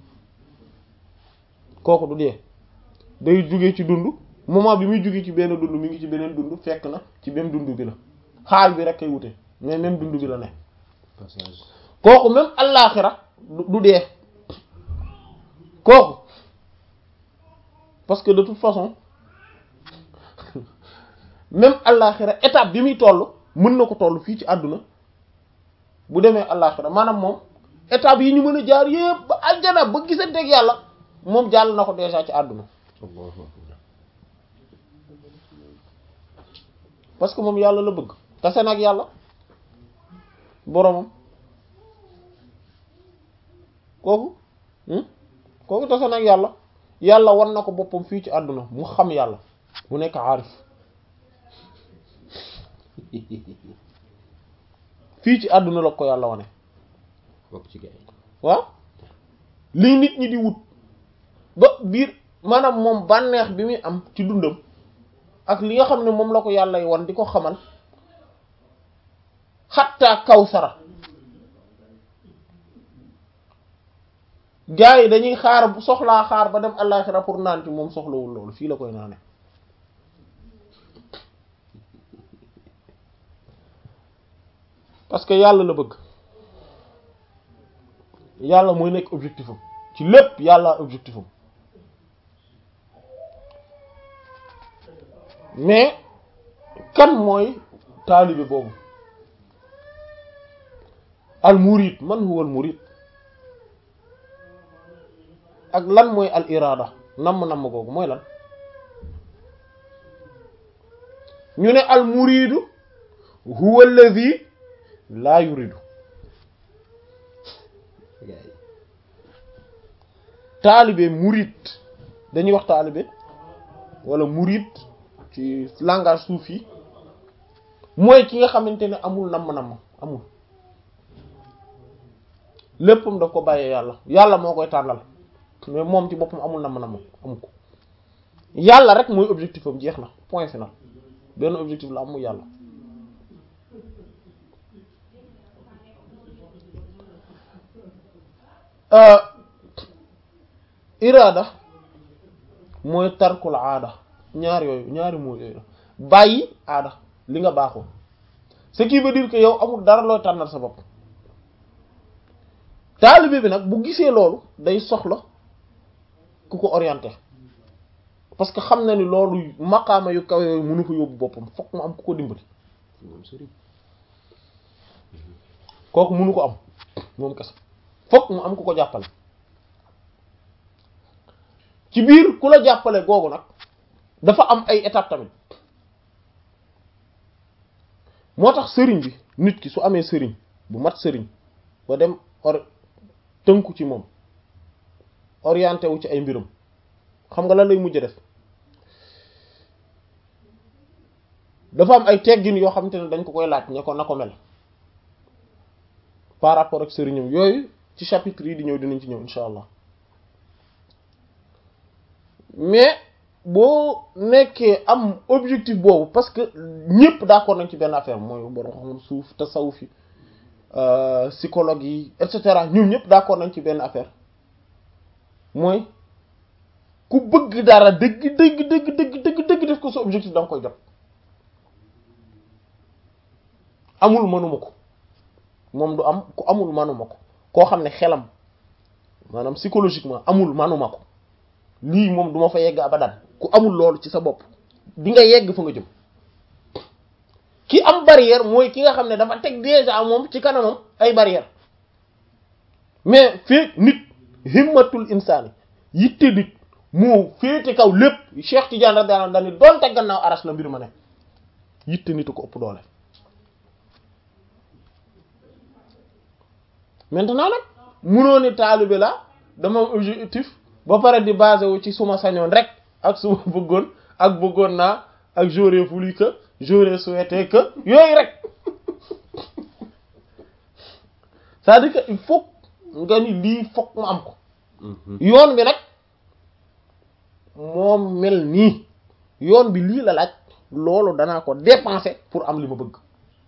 kooku du dee day jóge ci dund moment bi muy jóge ci benn dund mi ngi ci beneen dund fekk na ci même dund bi la xaal bi rek kay wute mais même dund bi la ne passage kooku même allaaxira du du dee kooku parce que de toute façon même allaaxira étape bi muy toll mën na ko toll fii ci àdduna bu demee allaaxira maanaam moom étape yi ñu mën a jaar yépp ba aljana ba gisanteeg yàlla moom jàll na ko déjà ci àdduna allahu akbar parce que moom yàlla la bëgg tase nag yàlla boromam kooku hmm? kooku tase nag yàlla yàlla wan na ko boppam fii ci àdduna mu xam yàlla mu nekk aarif fii ci àdduna la ko yàlla wane bokk ci gars yi waaw lii nit ñi di wut ba biir maanaam moom bànneex bi muy am ci dundam ak li nga xam ne moom la ko yàlla y wan di ko xamal xattaa kawsara gars yi dañuy xaar bu soxlaa xaar ba dem àllaaxira pour naan ci moom soxlawul loolu fii la koy naane parce que yàlla la bëgg yàlla mooy nekk objectif am ci lépp yàlla objectif am mais kan mooy taalibe boobu al murid man huwa al murid ak lan mooy al irada namm namm googu mooy lan ñu ne al muridu huwa alladhi la yuridu gars yi taalibe murid dañuy wax taalibe wala murid ci langage soufi mooy ki nga xamante ne amul namm-namm amul léppam daf ko bàyyee yàlla yàlla moo koy tànnal mais moom ci boppam amul namm-namm amu ko yàlla rek mooy objectif am jeex na point final benn objectif la am mu yàlla euh iraada mooy tarkul aada ñaar yooyu ñaari moo yooyu la bàyyi aada li nga baaxoo ce qui veut dire que yow amul dara looy tànnal sa bopp taalibe bi nag bu gisee loolu day soxla ku ko orienté parce que xam na ni loolu maqaama yu kaw yooyu mënu ko yóbbu boppam fokk mu am ku ko dimbali moom sëriñ kooku mënu ko am moom kese fokk mu am ku ko jàppale ci biir ku la jàppale googu nag dafa am ay étapes tamit moo tax sëriñ bi nit ki su amee sëriñ bu mat sëriñ ba dem or tënku ci moom orienté wu ci ay mbiram xam nga lan lay mujj def dafa am ay teggin yoo xamante ne dañ ko koy laaj ñe ko na ko mel par rapport ak sëriñam yooyu ci chapitre yi di ñëw dinañ ci ñëw insha allah mais boo nekkee am objectif boobu parce que ñëpp d'accord nañ ci benn affaire mooy borom xam suuf tasawuf yi psychologue yi et cetera ñoom ñëpp d'accord nañ ci benn affaire mooy ku bëgg dara dëgg dëgg dëgg dëgg dëgg dëgg def ko sa objectif da nga koy jot amul mënuma ko moom du am ku amul manuma ko koo xam ne xelam maanaam psychologiquement amul manuma ko lii moom duma fa yegg abadan ku amul loolu ci sa bopp di nga yegg fa nga jëm ki am barrière mooy ki nga xam ne dafa teg déjà moom ci kanamam ay barrière mais fii nit himmatul insaani yitte nit moo féete kaw lépp Cheikh Tidiane radiyallahu anhu daal ni doonte gannaaw aras la mbir ma ne yitte nitu ko ëpp doole maintenant nag munoo ne taalibe la dama am objectif ba pare di basé wu ci suma sañoon rek ak suma bëggoon ak bëggoon naa ak j'aurais voulu que j'aurais souhaité que yooyu rek c'est-à-dire que il faut nga ni lii fokk mu am ko yoon bi nag moom mel nii yoon bi lii la laaj loolu danaa ko dépenser pour am li ma bëgg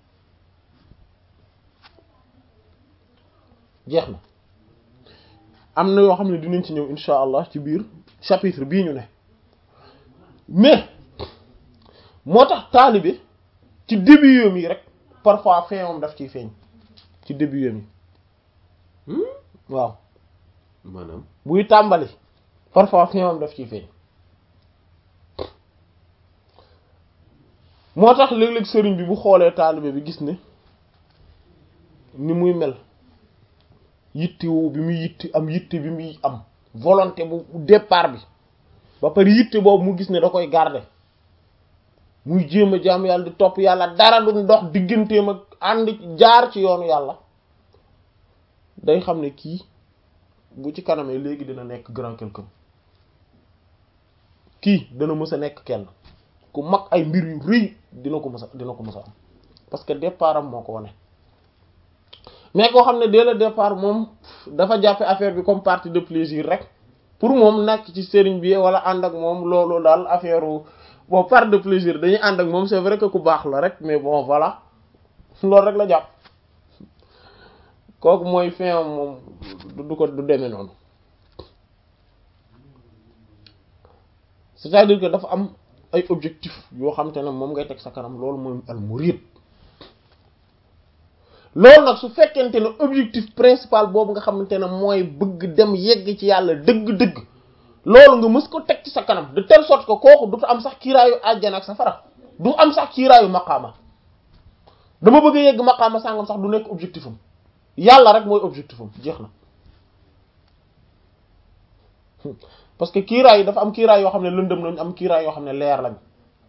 jeex na am na yoo xam ne dinañ ci ñëw insha allah ci biir chapitre bii ñu ne mais moo tax taalibe ci début yoom yi rek parfois fin moom daf ciy feeñ ci début yoom yi waaw maanaam buy tàmbali parfois fin moom daf ciy feeñ moo tax léeg-léeg sëriñ bi bu xoolee taalibe bi gis ne ni muy mel yitti woo bi muy yitti am yitte bi muy am volonté bu départ bi ba pare yitte boobu mu gis ne da koy garder muy jéem a jaam yàlla di topp yàlla dara du ndox digganteem ak ànd jaar ci yoonu yàlla day xam ne kii bu ci kanamee léegi dina nekk grand quelqu'un kii dana mës a nekk kenn ku mag ay mbir yu rëy dina ko mës a dina ko mës a am parce que départ am moo ko wane mais koo xam ne dès le départ moom dafa jàppe affaire bi comme partie de plaisir rek pour moom nekk ci sëriñ bi wala ànd ak moom loolu daal affaire bon part de plaisir dañuy ànd ak moom c'est vrai que ku baax la rek mais bon voilà loolu rek la jàpp kooku mooy fin moom du ko du demee noonu c'est-à-dire que dafa am ay objectifs yoo xam te ne moom ngay teg sa kanam loolu mooy al murid loolu nag su fekkente ne objectif principal boobu nga xamante ne mooy bëgg dem yegg ci yàlla dëgg-dëgg loolu nga mës ko teg ci sa kanam de telle sorte que kooku du am sax kiiraayu àjjana ak safara du am sax kiiraayu maqaama dama bëgg a yegg maqaama sàngam sax du nekk objectif am yàlla rek mooy objectif am jeex na parce que kiiraay yi dafa am kiiraay yoo xam ne lëndëm lañ am kiiraay yoo xam ne leer lañ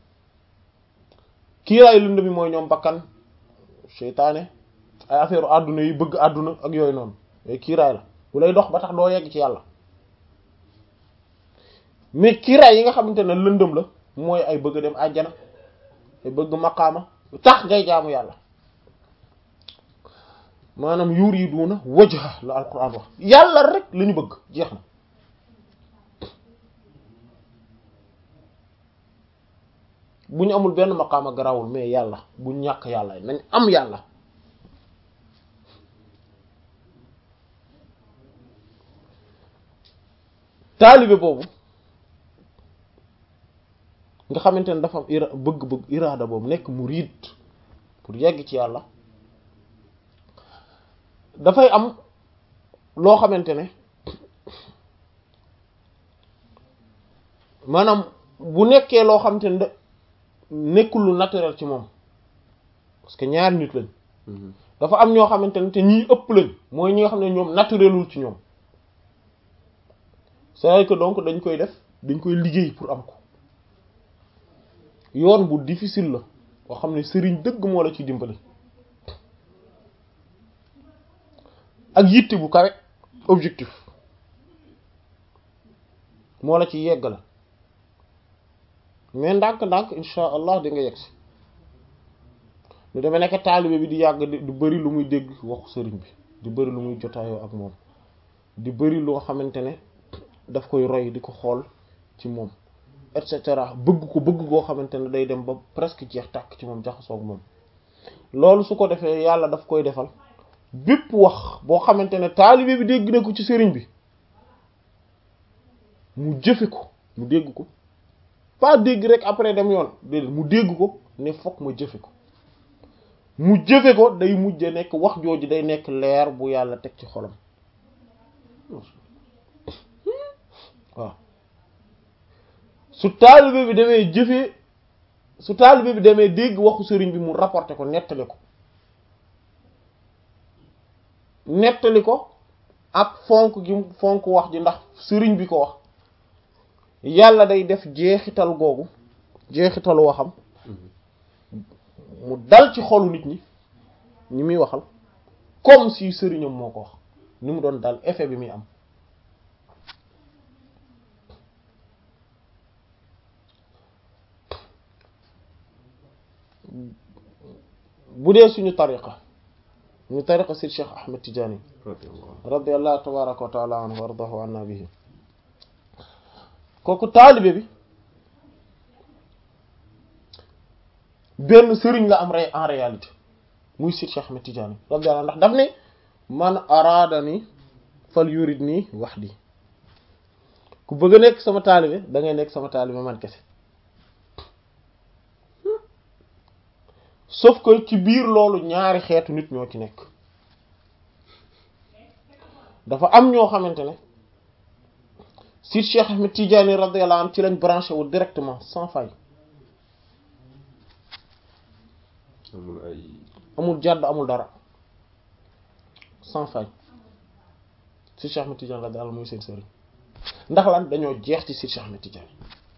kiiraay lëndëm yi mooy ñoom bakkan seytaane ay affaire àdduna yi bëgg àdduna ak yooyu noonu yooyu kiiraay la bu lay dox ba tax doo yegg ci yàlla mais kiiraay yi nga xamante ne lëndëm la mooy ay bëgg dem àjjana ay bëgg maqaama tax ngay jaamu yàlla maanaam yuriduna wajha la alquran wax yàlla rek la ñu bëgg jeex na bu ñu amul benn maqaama garawul mais yàlla bu ñàkk yàlla nañ am yàlla taalibe boobu nga xamante ne dafa am ira bëgg-bëgg iraada boobu nekk murid pour yegg ci yàlla dafay am loo xamante ne maanaam bu nekkee loo xamante ne da nekkul lu naturel ci moom parce que ñaari nit lañ dafa am ñoo xamante ne te ñiy ëpp lañ mooy ñi nga xam ne ñoom naturelul ci ñoom c'est-à-dire que donc dañ koy def dañ koy liggéey pour am ko yoon bu difficile la boo xam ne sëriñ dëgg moo la ci dimbali ak yitte bu kawe objectif moo la ci yegg la mais ndànk-ndànk insha allah di nga yegg si lu demee nekk taalibe bi di yàgg di bëri lu muy dégg waxu sëriñ bi di bëri lu muy jotaayoo ak moom di bëri loo xamante ne daf koy roy di ko xool ci moom et cetera bëgg ko bëgg koo xamante ne day dem ba presque jeex tàkk ci moom jaxasoog moom loolu su ko defee yàlla daf koy defal bépp wax boo xamante ne taalibe bi dégg na ko ci sëriñ bi mu jëfe ko mu dégg ko pas dégg rek après dem yoon déedéet mu dégg ko ne fokk ma jëfe ko mu jëfe ko day mujj nekk wax jooju day nekk leer bu yàlla teg ci xolam waaw su taalibe bi demee jëfee su taalibe bi demee dégg waxu sëriñ bi mu rapporté ko nettali ko nettali ko ak fonk gi fonk wax ji ndax sëriñ bi ko wax yàlla day def jeexital googu jeexitalu waxam mu dal ci xolu nit ñi ñi muy waxal comme si sëriñam moo ko wax ni mu doon dal effet bi muy am bu dee suñu tariqa ñu tariqa si Cheikh Ahmed Tidiane radiyallahu tabaraka wa taala anhu wa ardahu anna bihi kooku taalibe bi benn sëriñ la am rey en réalité muy si Cheikh Ahmed Tidiane radiyallahu ndax daf ne man araadani fal yurid nii wahdi ku bëgg a nekk sama taalibe da ngay nekk sama taalibe man kese sauf que ci biir loolu ñaari xeetu nit ñoo ci nekk dafa am ñoo xamante ne si Cheikh Ahmed Tidiane radiyallahu anhu ci lañ branché wu directement sans faille amul ay amul jàdd amul dara sans faille si Cheikh Ahmed Tidiane radiyallahu anhu muy seen sëriñ ndax lan dañoo jeex ci si Cheikh Ahmed Tidiane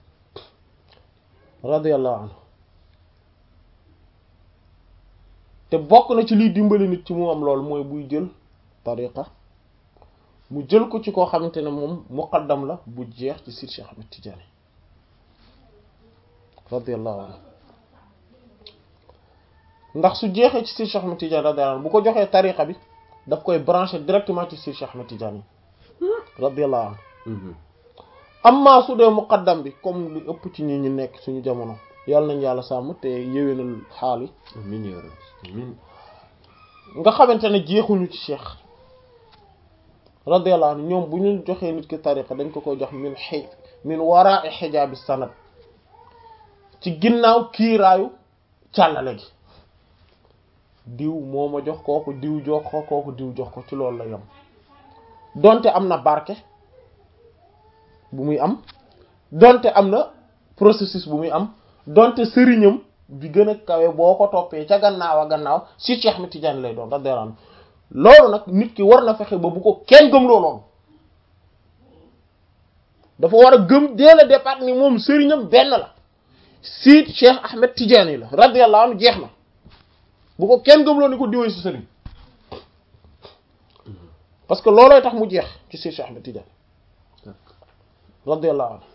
radiyallahu anhu te bokk na ci liy dimbali nit ci mu am loolu mooy buy jël tariqa mu jël ko ci koo xamante ne moom muqaddam la bu jeex ci Sir Cheikh Ahmed Tidiane radiyallahu anhu ndax su jeexee ci Sir Cheikh Ahmed Tidiane radiyallahu anhu bu ko joxee tariqa bi daf koy branché directement ci Seydi Cheikh Ahmed Tidiane radiyallahu anhu Mhm. amma su dee muqaddam bi comme lu ëpp ci ñi ñu nekk suñu jamono yàlla nañ yàlla sàmm te yéwénal xaal yi amiin yaa rabbi amiin nga xamante ne jeexuñu ci cheikh radiyallahu anhu ñoom bu ñu joxee nit ki tariqa dañ ko koy jox min xëy min wara'i xijaabi sanad ci ginnaaw kiiraayu càllale gi diw moo ma jox kooku diw jox ko kooku diw jox ko ci loolu la yem donte am na barke bu muy am donte am na processus bu muy am donte sëriñam bi gën a kawe boo ko toppee ca gannaaw a gannaaw si Cheikh Ahmed Tidiane lay doon radiyallahu anhu loolu nag nit ki war na fexe ba bu ko kenn gëm looloon dafa war a gëm dès le départ ni moom sëriñam benn la si Cheikh Ahmed Tidiane la radiyallahu anhu jeex na bu ko kenn gëm loolu ni ko diwee si sëriñ parce que loolooy tax mu jeex ci si Cheikh Ahmed Tidiane radiyallahu anhu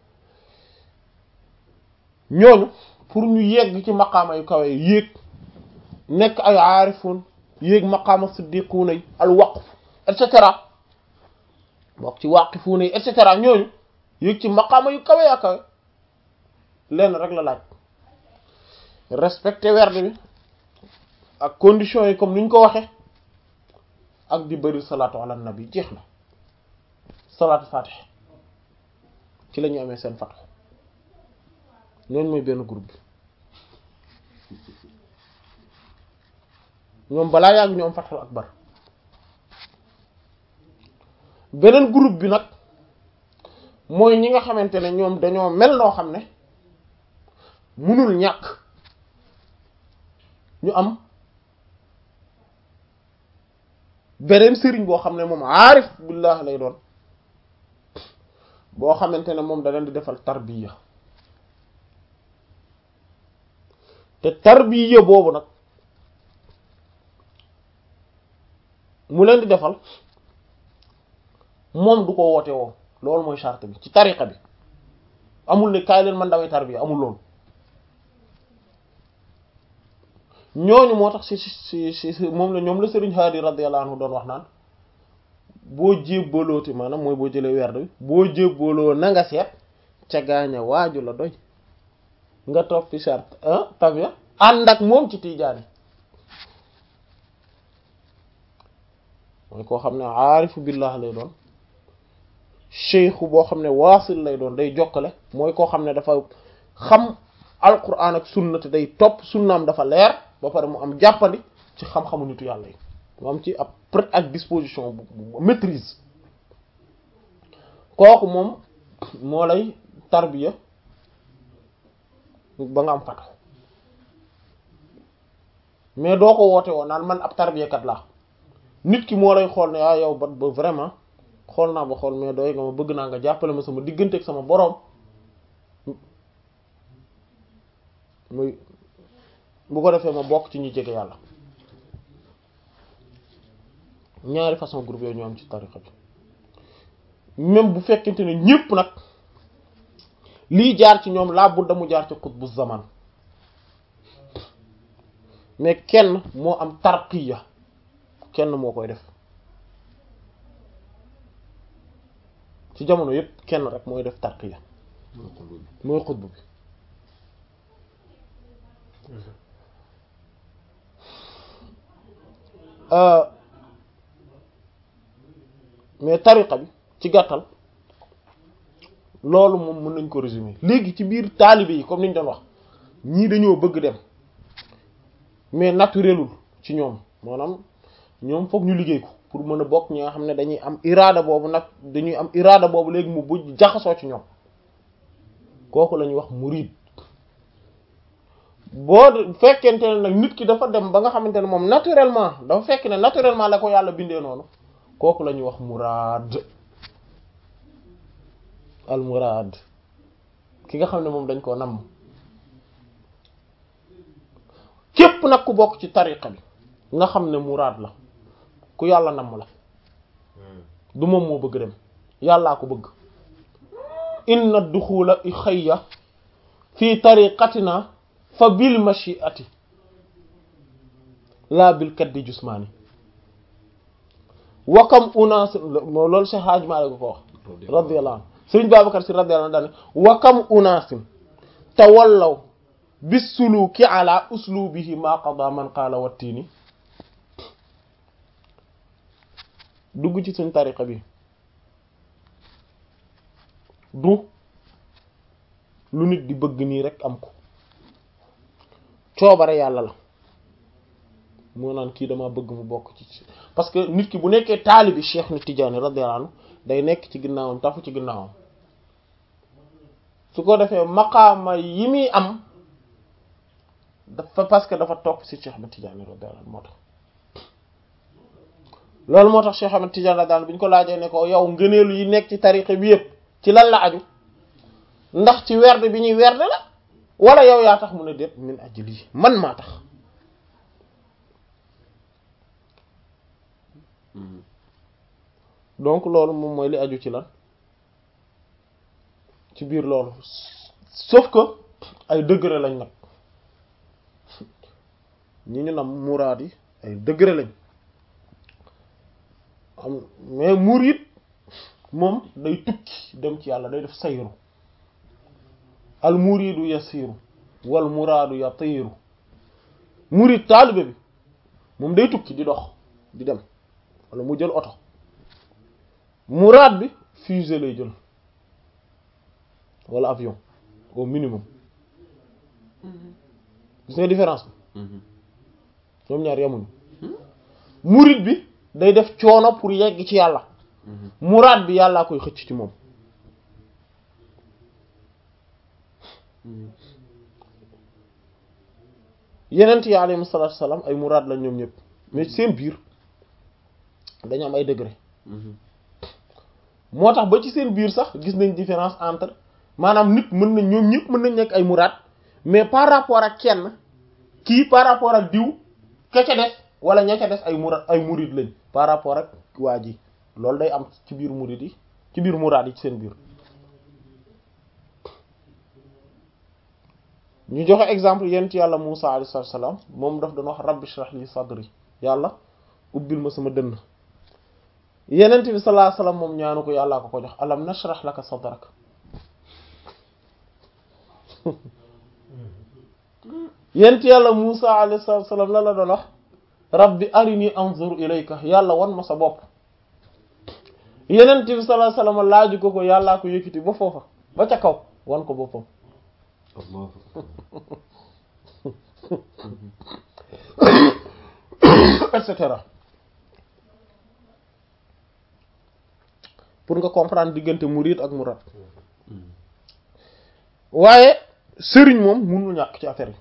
ñooñu pour ñu yegg ci maqaama yu kawe yi yéeg nekk ay aarifun yéeg maqaama siddiquuna yi al waqf et cetera bokk ci waqifuuna yi et cetera ñooñu yéeg ci maqaama yu kawe yaa kawe lenn rek la laaj respecter werd bi ak conditions yi comme ni ñu ko waxe ak di bëri salaatu ala nabi jeex na salaatu fatih ci la ñu amee seen fatxu ñooñu mooy benn groupe bi ñoom balaa yàgg ñu am fatxul akbar beneen groupe bi nag mooy ñi nga xamante ne ñoom dañoo mel noo xam ne munul ñàkk ñu am beneen sëriñ boo xam ne moom aarif billah lay doon boo xamante ne moom da leen di defal tarbiya te tarbiya boobu nag mu leen di defal moom du ko woote woo loolu mooy charte bi ci tariqa bi amul ne kaay leen man damay tarbiya amul loolu ñooñu moo tax si si si si moom la ñoom la Serigne Hadi radiyallahu anhu doon wax naan boo jébbalooti maanaam mooy boo jëlee werd bi boo jébbaloo na nga seet ca gaaña waaju la doy nga topp fi charte ah tabia ànd ak moom ci tiijaani mooy koo xam ne aarifu billah lay doon cheikhu boo xam ne waasil lay doon day jokkale mooy koo xam ne dafa xam alquran ak sunna te day topp sunnaam dafa leer ba pare mu am jàppandi ci xam-xamu nitu yàlla yi mu am ci ab prêt ak disposition bu maîtrise kooku moom moo lay tarbiya ba nga am fatu mais doo ko woote woon naan man ab tarbiyakat laa nit ki moo lay xool ne ah yow ba ba vraiment xool naa ba xool mais doy nga ma bëgg naa nga jàppale ma sama diggante ak sama boroom muy bu ko defee ma bokk ci ñi jege yàlla ñaari façon groupe yooyu ñu am ci tariqa bi même bu fekkente ne ñépp nag lii jaar ci ñoom laa budda mu jaar ci xutbu zaman mais kenn moo am tarqiya kenn moo koy def ci jamono yépp kenn rek mooy def tarqiya mooy xutbu bi mais tariqa bi ci gàttal loolu moom mën nañ ko résumer léegi ci biir taalibe yi comme ni ñu doon wax ñii dañoo bëgg dem mais naturelul ci ñoom maanaam ñoom foog ñu liggéey ko pour mën a bokk ñi nga xam ne dañuy am iraada boobu nag dañuy am iraada boobu léegi mu buj jaxasoo ci ñoom kooku la ñuy wax murid boo fekkente ne nag nit ki dafa dem ba nga xamante ne moom naturellement dafa fekk ne naturellement la ko yàlla bindee noonu kooku la ñuy wax muraad al muraad ki nga xam ne moom dañ koo namm képp nag ku bokk ci tariqa bi nga xam ne muraad la ku yàlla namm la du moom moo bëgg dem yàllaa ko bëgg inna duxula xayya fi tariqatina fa bil mashiati laa bil kaddi jusmaani wakam unaas loolu Cheikh Hadj Malick ko wax radiyallahu anhu Sëriñ Babacar Si radiyallahu anhu daane wakam unaasin tawallaw bis suluki ala uslubihi ma qada man qaala wattiini dugg ci suñ tariqa bi du lu nit di bëgg nii rek am ko coobare yàlla la moo naan kii dama bëgg mu bokk ci parce que nit ki bu nekkee taalibi Cheikh ni Tidiane radiyallahu anhu day nekk ci ginnaawam tafu ci ginnaawam su ko defee maqaama yi muy am dafa parce que dafa topp ci Cheikh Ahmed Tidiane radiyallahu anhu moo tax loolu moo tax Cheikh Ahmed Tidiane radiyallahu anhu bi ñu ko laajee ne ko yow ngëneelu yi nekk ci tariqa bi yëpp ci lan la aju ndax ci werd bi ñuy werd la wala yow yaa tax mu ne déet min ajli man maa tax donc loolu moom mooy li aju ci lan ci biir loolu sauf que ay degré lañ nag ñi ñu nam muraad yi ay degré lañ am mais murid moom day tukki dem ci yàlla day def sayru al muridu yasiru wal muraadu yatiru murid taalibe bi moom day tukki di dox di dem wala mu jël oto muraad bi fusée lay jël wala avion au minimum gis nga différence bi ñoom ñaar yemuñu murid bi day def coono pour yegg ci yàlla muraad bi yàllaa koy xëcc ci moom yenent yi alayhi salaatu salaam ay muraad la ñoom ñëpp mais ci seen biir dañu am ay degré moo tax ba ci seen biir sax gis nañ différence entre maanaam nit mën na ñoom ñëpp mën nañ nekk ay muraad mais par rapport ak kenn kii par rapport ak diw ka ca des wala ña ca des ay muraad ay murid lañ par rapport ak waa ji loolu day am ci biir murid yi ci biir muraad yi ci seen biir ñu joxe exemple yent yàlla Musa alayhi salaam moom daf doon wax rabbi shrah li sadri yàlla ubbil ma sama dënn yenent bi sallallahu alayhi wasallam moom ñaanu ko yàllaa ko ko jox alam nashrah laka sadrak yent yàlla Musa alayhi salaam la la doon wax rabbi arini anzur ilayka yàlla wan ma sa bopp yenent bi sallallahu alayhi wasallam laaju ko ko yàllaa ko yëkkati ba foofa ba ca kaw wan ko boppam et cetera pour nga comprendre diggante murid ak murad waaye sëriñ moom mënul ñàkk ci affaire yi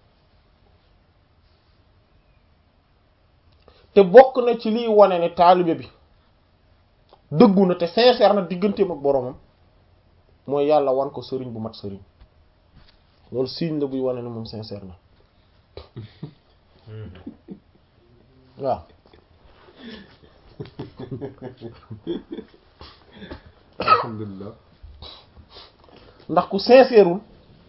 te bokk na ci liy wane ne taalibe bi dëggu na te sincère na digganteem ak boromam mooy yàlla wan ko sëriñ bu mat sëriñ loolu signe la buy wane ne moom sincère na waaw alhamdulilah ndax ku sincèreul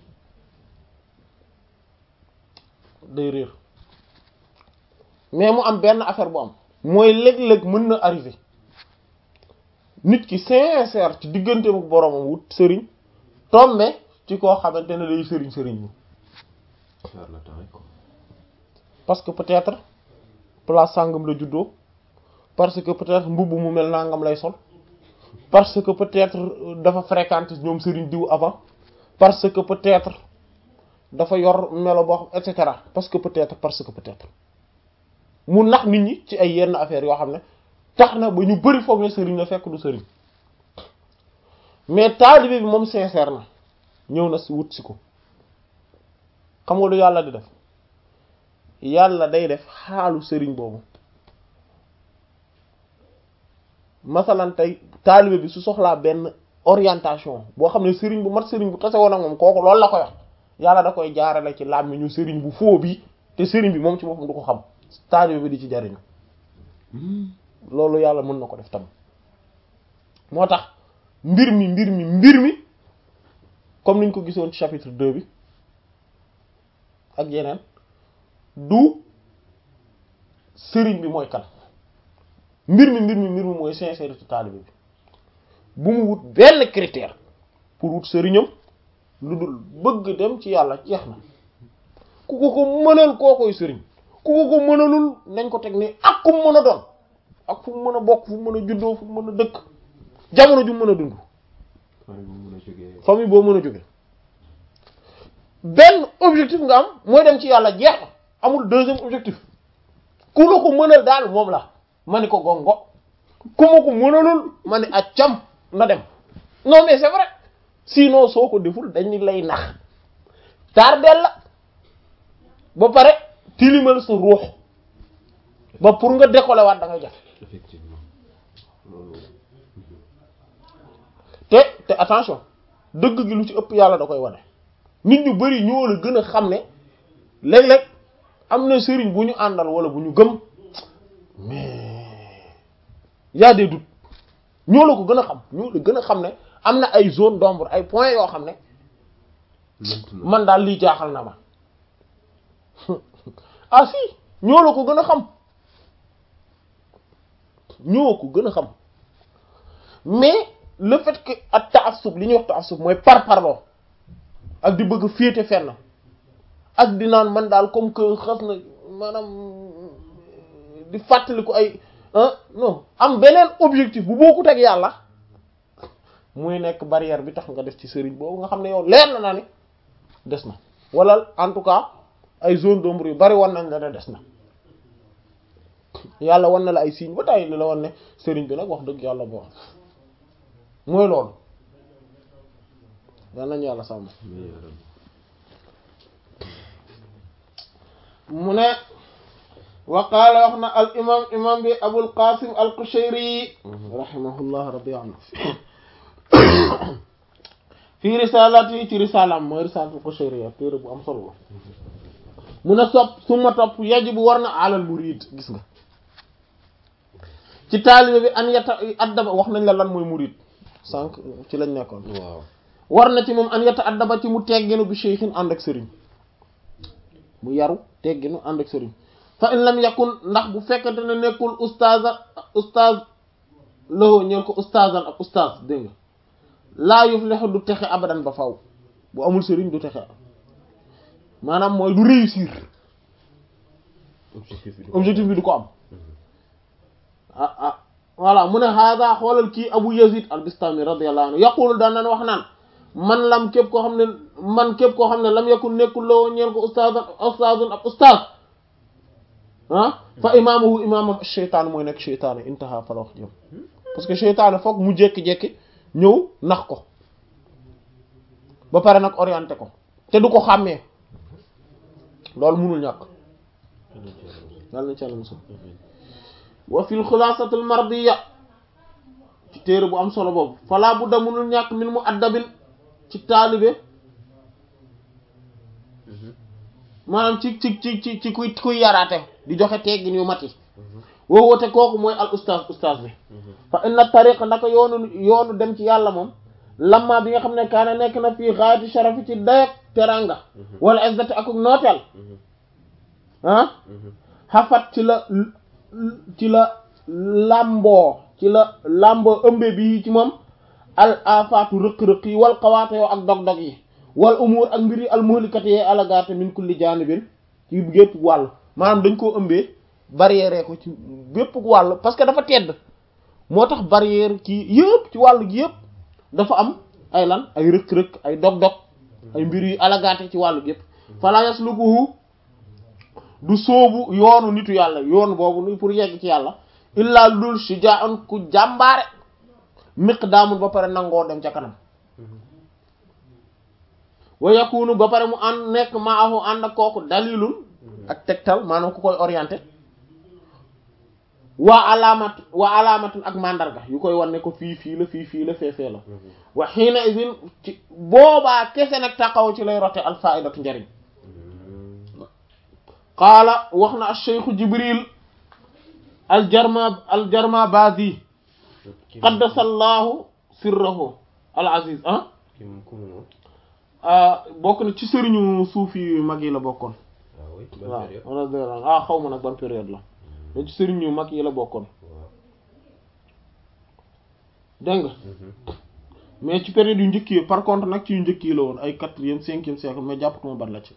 day réer mais mu am benn affaire bu am mooy léeg-léeg mën na arriver nit ki sincère ci digganteem ak boromam wut sëriñ tombe ci koo xamante ne day sëriñ sëriñ bi parce que peut-être place sàngam la juddoo parce que peut-être mbubb mu mel nangam lay sol parce que peut-être dafa fréquente ñoom sëriñ diw avant parce que peut-être dafa yor melo boo xam et cetera parce que peut-être parce que peut-être mu nax nit ñi ci ay yenn affaires yoo xam ne tax na ba ñu bari foog ne sëriñ la fekk du sëriñ mais taalibe bi moom sincère na ñëw na si wut si ko xam nga lu yàlla di def yàlla day def xaalu sëriñ boobu masalan tey taalibe bi su soxlaa benn orientation boo xam ne sëriñ bu mat sëriñ bu tase woon ak moom kooku loolu la koy wax yàlla da koy jaarale ci làmmiñu sëriñ bu foo bi te sëriñ bi moom ci boppam du ko xam taalibe bi di ci jariñu loolu yàlla mën na ko def tam moo tax mbir mi mbir mi mbir mi comme niñ ko gisoon ci chapitre 2 bi ak yeneen du sëriñ bi mooy kan mbir mi mbir mi mbir mi mooy sincérité taalibe bi bu mu wut benn critère pour wut sëriñam lu dul bëgg dem ci yàlla jeex na ku ko ko mënal koo koy sëriñ ku ko ko mënalul nañ ko teg ni ak ku mu mën a doon ak fu mu mën a bokk fu mu mën a juddoo fu mu mën a dëkk jamono ju mu mën a dund famille bu mu mën a jógee famille boo mën a jóge benn objectif nga am mooy dem ci yàlla jeex na amul deuxième objectif ku la ko mënal daal moom la ma ni ko gongo ku ma ko mënalul ma ni accam na dem non mais c'est vrai sinon soo ko deful dañu lay nax tardel la ba pare tilimal sa ruux ba pour nga décoller waat da ngay jafe effectivement loolu te te attention dëgg gi lu ci ëpp yàlla da koy wane nit ñu bari ñoo la gën a xam ne léeg-léeg am na sëriñ bu ñu àndal wala bu ñu gëm mais y a des doutes ñoo la ko gën a xam ñoo la gën a xam ne am na ay zone d'ombre ay points yoo xam ne lënt na man daal lii jaaxal na ma ah si ñoo la ko gën a xam ñoo ko gën a xam mais le fait que ak taassub li ñuy wax taassub mooy par parloo ak di bëgg féete fenn ak di naan man daal comme que xas na maanaam di fàttali ko ay ah non am beneen objectif bu bokkut ak yàlla muy nekk barrière bi tax nga def ci sëriñ boobu nga xam ne yow leer na naa ni des na wala en tout cas ay zone d'ombre yu bari wan nañ la ne des na yàlla wan na la ay signes ba tey li la wan ne sëriñ bi nag wax dëgg yàlla bon mooy loolu yal nañu yàlla sàmm mais yaram mu ne wa qaala wax na al imam imam bi abul qasim al qushayri rahimahullah radi anhu fii risalati ci risalam mooy risalatul qushayri ak téere bu am solo la mu ne sopp suma topp yajibu war na alal murid gis nga ci taalibe bi an yata addaba wax nañ la lan mooy murid sànq ci lañ nekkoon waaw war na ci moom an yata addaba ci mu tegginu bi cheikhin ànd ak sëriñ mu yaru tegginu ànd ak sëriñ fa in lam yakun ndax bu fekkente ne nekkul ustaza ustaz loxo ñeen ko ustazan ak ustaz dégg nga laa yuflihu du texe abadan ba faw bu amul sëriñ du texe maanaam mooy du réussir objectif bi objectif bi du ko am ah ah voilà mu ne hada xoolal kii Abu Yazid al-Bistami radiyallahu anhu yaqulu daan nan wax naan man lam képp koo xam ne man képp koo xam ne lam yakun nekkul la woon ñeen ko ustaazan ustaazun ab ustaaz ah fa imaamuhu imaamam sheytaan mooy nekk sheytaan intaha fa la wax jëm parce que sheytaan foog mu jékki-jékki ñëw nax ko ba pare nag orienté ko te du ko xàmmee loolu munul ñàkk yàlla na ci yàlla musul wa fil xulaasatul mardiya ci téere bu am solo boobu falaa bu da munul ñàkk min mu addabin ci taalibe maanaam ci ci ci ci ci kuy kuy yaraate di joxe teggin yu mat yi woo woote kooku mooy al ustaaz ustaaz bi fa inna tariqa naka yoonu yoonu dem ci yàlla moom lamma bi nga xam ne kaana nekk na fii xaayati sharafi ci dayak teranga wala izzati ak nooteel ah xafat ci la ci la lamboo ci la lamboo ëmbe bi ci moom al afaatu rëq-rëq yi wal xawaate yoo ak dog-dog yi wal umur ak mbir yi al muhlikat yee alagaate min kulli jaanibin ci gépp wàll maanaam dañ koo ëmbee barrière ko ci bépp wàll parce que dafa tedd moo tax barrière ci yëpp ci wàll gi yëpp dafa am ay lan ay rëq-rëq ay dog-dog ay mbir yu alagaate ci wàll gi yëpp fala yaslukuhu du soobu yoonu nitu yàlla yoon boobu ni pour yegg ci yàlla illaa lul shuja'an ku jàmbaare miqdaamul ba pare nangoo dem ca kanam wa yakunu ba pare mu ànd nekk maahu ànd ak kooku dalilun ak tegtal maanaam ku koy orienté waa alaamat waa alaamatun ak mandarga yu koy wan ne ko fii fii la fii fii la fee fee la wa xiina idin ci boobaa kese nag taqaw ci lay rote al faidatu njariñ qaala wax na acheikhu jibril aljarma aljarma bazi qaddasallahu sirrahu al aziz ah ki mu ku mu noonu bokk na ci sëriñu suufi yu mag yi la bokkoon ah oui ban waaw période wala ah xaw ma nag ban période la mais ci sëriñ yu mag yi la bokkoon waaw dégg nga mais ci période yu njëkk yi par contre nag ci yu njëkk yi la woon ay quatrième cinquième siècle mais jàppatuma ban la ci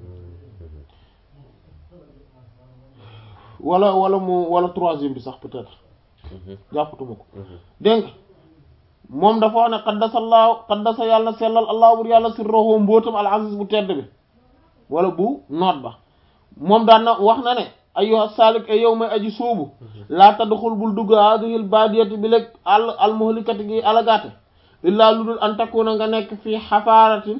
wala wala mu wala troisième bi sax peut-être jàppatuma ko dégg nga moom dafa wax ne qaddasallaahu qaddasa yàlla sellal allah bur yàlla sirruhu mbóotam al aziz bu tedd bi wala bu noot ba moom daan na wax na ne ayyuha salik ay yow may aji suubu laa tadxul bul dugg hadihil badiyati bi léeg àll almuhlikati gi alagaate illaa lu dul an takuna nga nekk fii xafaaratin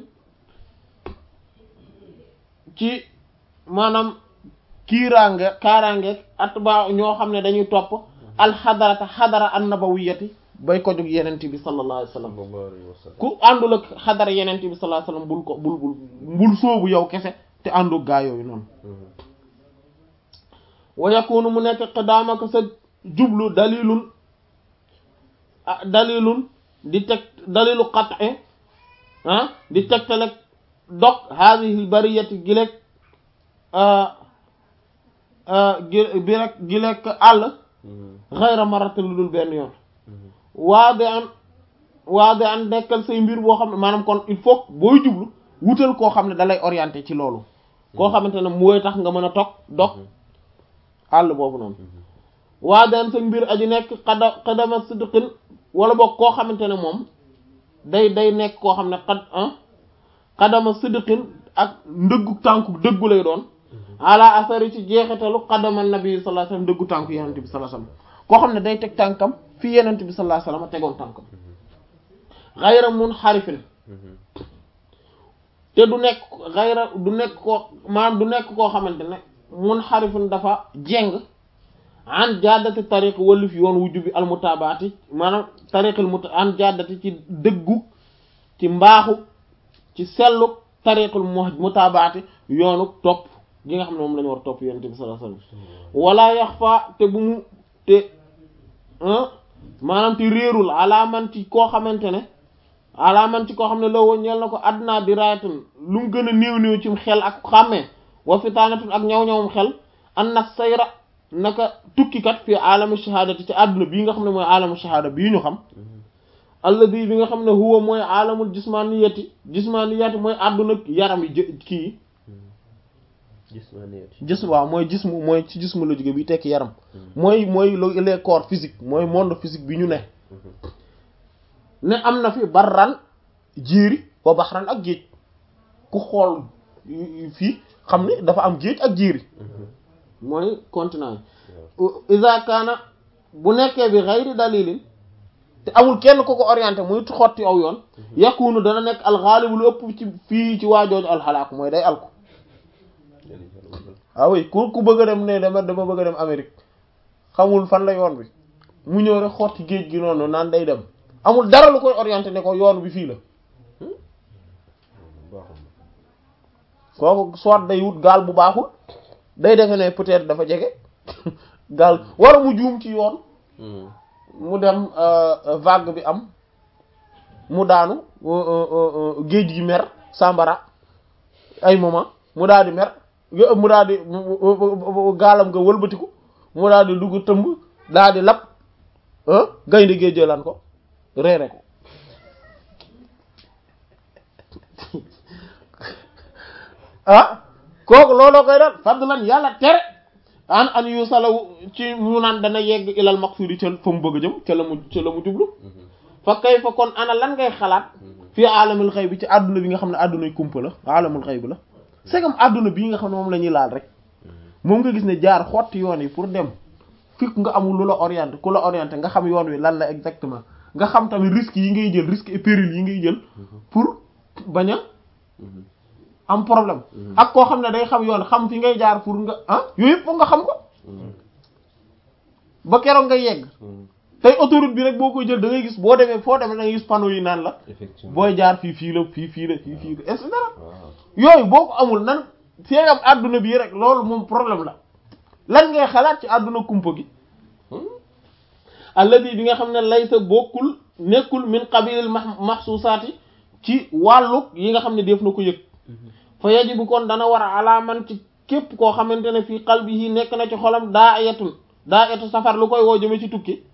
ci maanaam kiiraange kaaraange atbaa ñoo xam ne dañuy topp alxadarata xadara annabawiyati bay ko jóg yenent bi sallallahu alayhi wa sallam sallallahu alayhi wa sallam ku àndul ak xadara yenent bi sallallahu alayhi wa sallam bul ko bul bul bul sóobu yow kese te àndu gaa yooyu noonu wa yakunu mu nekk qidaamaka sa jublu dalilun ah dalilun di teg dalilu qat'i ah di tegtale dog haadihi bariyati gilek gi bi rek gilek àll xayra marata lu dul benn yoon waade an waade an dekkal say mbir boo xam ne maanaam kon il faut booy jublu wutal koo xam ne dalay orienté ci loolu koo xamante ne mooy tax nga mën a toog dog àll boobu noonu waa daan sa mbir aji nekk xada xadama sidqin wala boog koo xamante ne moom day day nekk koo xam ne xad ah xadama sidqin ak ndëggu tànku dëggu lay doon ala asari ci jeexitalu xadama nabi sallallahu alayhi wasallam dëggu tànku yenente bi sallallahu alayhi wasallam koo xam ne day teg tànkam fi yenente bi sallallahu alayhi wasallam tegoon tànkam xayra mun xarifin te du nekk xayra du nekk koo maanaam du nekk koo xamante ne mun xarifin dafa jeng an jaddati tariq wallif yoon wu jubi almutabaati maanaam tariqil muta an jaddati ci dëggu ci mbaaxu ci sellu tariqul mutabaati yoonu topp gi nga xam ne moom la ñu war a topp yonent bi sallallahu alayhi wasallam wala yaxfa te bu mu te maanaam te réerul alaaman ci koo xamante ne alaaman ci koo xam ne la woo ñeel na ko adna diraatin lu mu gën a néew néew ci xel ak xàmmee wa fitaanatun ak ñaw-ñawum xel an na sayra naka tukkikat fii alamu shahadati ci àdduna bii nga xam ne mooy alamu shahada bii ñu xam alladi bi nga xam ne huwa mooy alamul jismaniyati jismaniyati mooy àdduna yaram yi jë kii gis waaw mooy jismu mooy ci jismu la jóge bi tekki yaram mooy mooy les corps physique mooy monde physique bi ñu ne ne am na fi barran jéeri wa baxran ak géej ku xool fii xam ne dafa am géej ak jéeri mooy continent yi iza kaana bu nekkee bi xayri dalilin te amul kenn ku ko orienté muy xotti aw yoon yakunu dana nekk alxaalibu lu ëpp ci fii ci waajooju alxalaak mooy day alku ah oui ku ku bëgg a dem ne dama dama bëgg a dem Amérique xamul fan la yoon bi mu ñëw rek xotti géej gi noonu naan day dem amul dara lu koy orienté ne ko yoon bi fii la kooku soit day wut gaal bu baaxul day defe ne peut-être dafa jege gaal wala mu juum ci yoon mu dem vague bi am mu daanu géej gi mer sambara ay moment mu daal di mer mu daal di gaalam nga wëlbatiku mu daal di dugg tëmb daal di lap gaynde géej jëlaan ko reere ko ah kooku looloo koy dal fadlan yàlla tere an an yu salaw ci mu naan dana yegg ilal maqsudi ca fa mu bëgg a jëm ca la mu ca la mu jublu fa kay fa kon ana lan ngay xalaat fii alamul xëy bi ci àdduna bi nga xam ne àddunay kumpa la alamul xëy bi la c'est comme àdduna bii nga xam ne moom la ñuy laal rek moom nga gis ne jaar xotti yoon yi pour dem fekk nga amul lu la orienté ku la orienté nga xam yoon wi lan la exactement nga xam tamit risques yi ngay jël risques et périls yi ngay jël pour bañ a am problème ak koo xam ne day xam yoon xam fi ngay jaar pour nga ah yooyu yëpp foog nga xam ko ba keroog nga yegg tey autoroute bi rek boo koy jël da ngay gis boo demee foo demee da ngay gis panneau yi naan la booy jaar fii fii la fii fii la fii fii la et cetera yooyu boo ko amul nan fee am àdduna bii rek loolu moom problème la lan ngay xalaat ci àdduna kumpa gi alladi bi nga xam ne lay sa bokkul nekkul min qabilil mahsusaati ci wàllu yi nga xam ne def na ko yëg fa yajibu kon dana war a alaaman ci képp koo xamante ne fii qalbihi nekk na ci xolam daa ayatun daa ayatu safar lu koy woo jëme ci tukki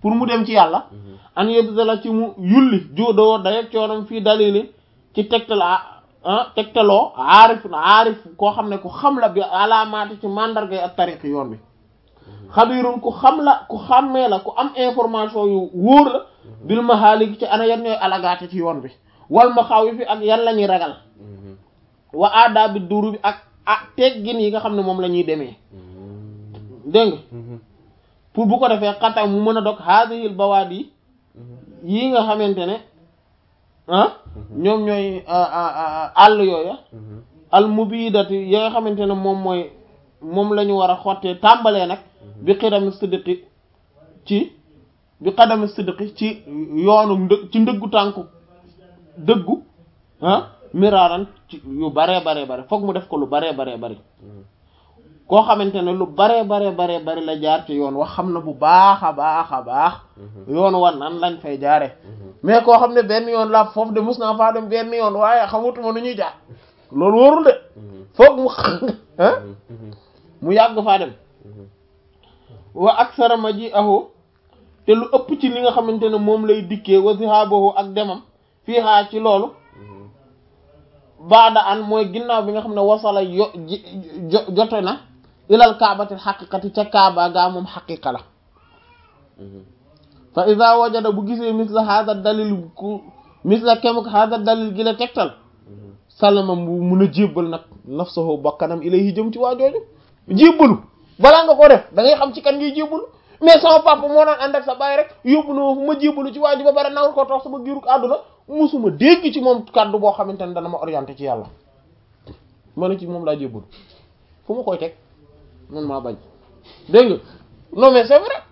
pour mu dem ci yàlla an yebsala ci mu yulli juudoo dayeg coonam fii dalili ci tegtal ah tegtaloo aarif aarif koo xam ne ku xam la bi alaamaati ci mandargay ak tariq yoon bi xabirun ku xam la ku xàmmee la ku am information yu wóor la bil mahaalik ci ana yan ñooy alagaate ci yoon bi wal ma xaw fi ak yan la ñuy ragal wa aada bi duru bi ak ah teggin yi nga xam ne moom la ñuy demee dégg nga pour bu ko defee xatam mu mën a dog haadihil bawaadi yi nga xamante ne ah ñoom ñooy àll yooya al mubidati yi nga xamante ne moom mooy moom la ñu war a xottee tàmbalee nag bi xidami siddiqi ci bi xadami siddiqi ci yoonu ndë ci ndëggu tànku dëggu ah miraaran ci yu baree baree bare foog mu def ko lu baree baree bari koo xamante ne lu baree baree baree bari la jaar ci yoon wax xam na bu baax a baax a baax yoon wan nan lañ fay jaare mais koo xam ne benn yoon laa foofu de mus naa faa dem benn yoon waaye xamutuma nu ñuy jaar loolu warul de foog mu ah mu yàgg faa dem wa aksara ma ji aho te lu ëpp ci li nga xamante ne moom lay dikkee wa zihaabahu ak demam fii xaa ci loolu baada an mooy ginnaaw bi nga xam ne wasala yo jote na ilal kaabatil xaqiqati ca kaaba gaa moom xaqiqa la fa ida wajada bu gisee misla hada dalil ku misla kemuk hada dalil gi la tegtal salama mu mun a jébbal nag nafsahu bakkanam ilayhi jëm ci waa jooju jébbalu balaa nga ko def da ngay xam ci kan ngay jébbalu mais sama papa moo naan ànd ak sa baay rek yóbbu na ma fu ma jébbalu ci waa ji ba pare nawul ko toog sama giirug àdduna musuma dégg ci moom kàddu boo xamante ne dana ma orienté ci yàlla ma ne ci moom laa jébbalu fu ma koy teg man maa bañ dégg nga non mais c'est vrai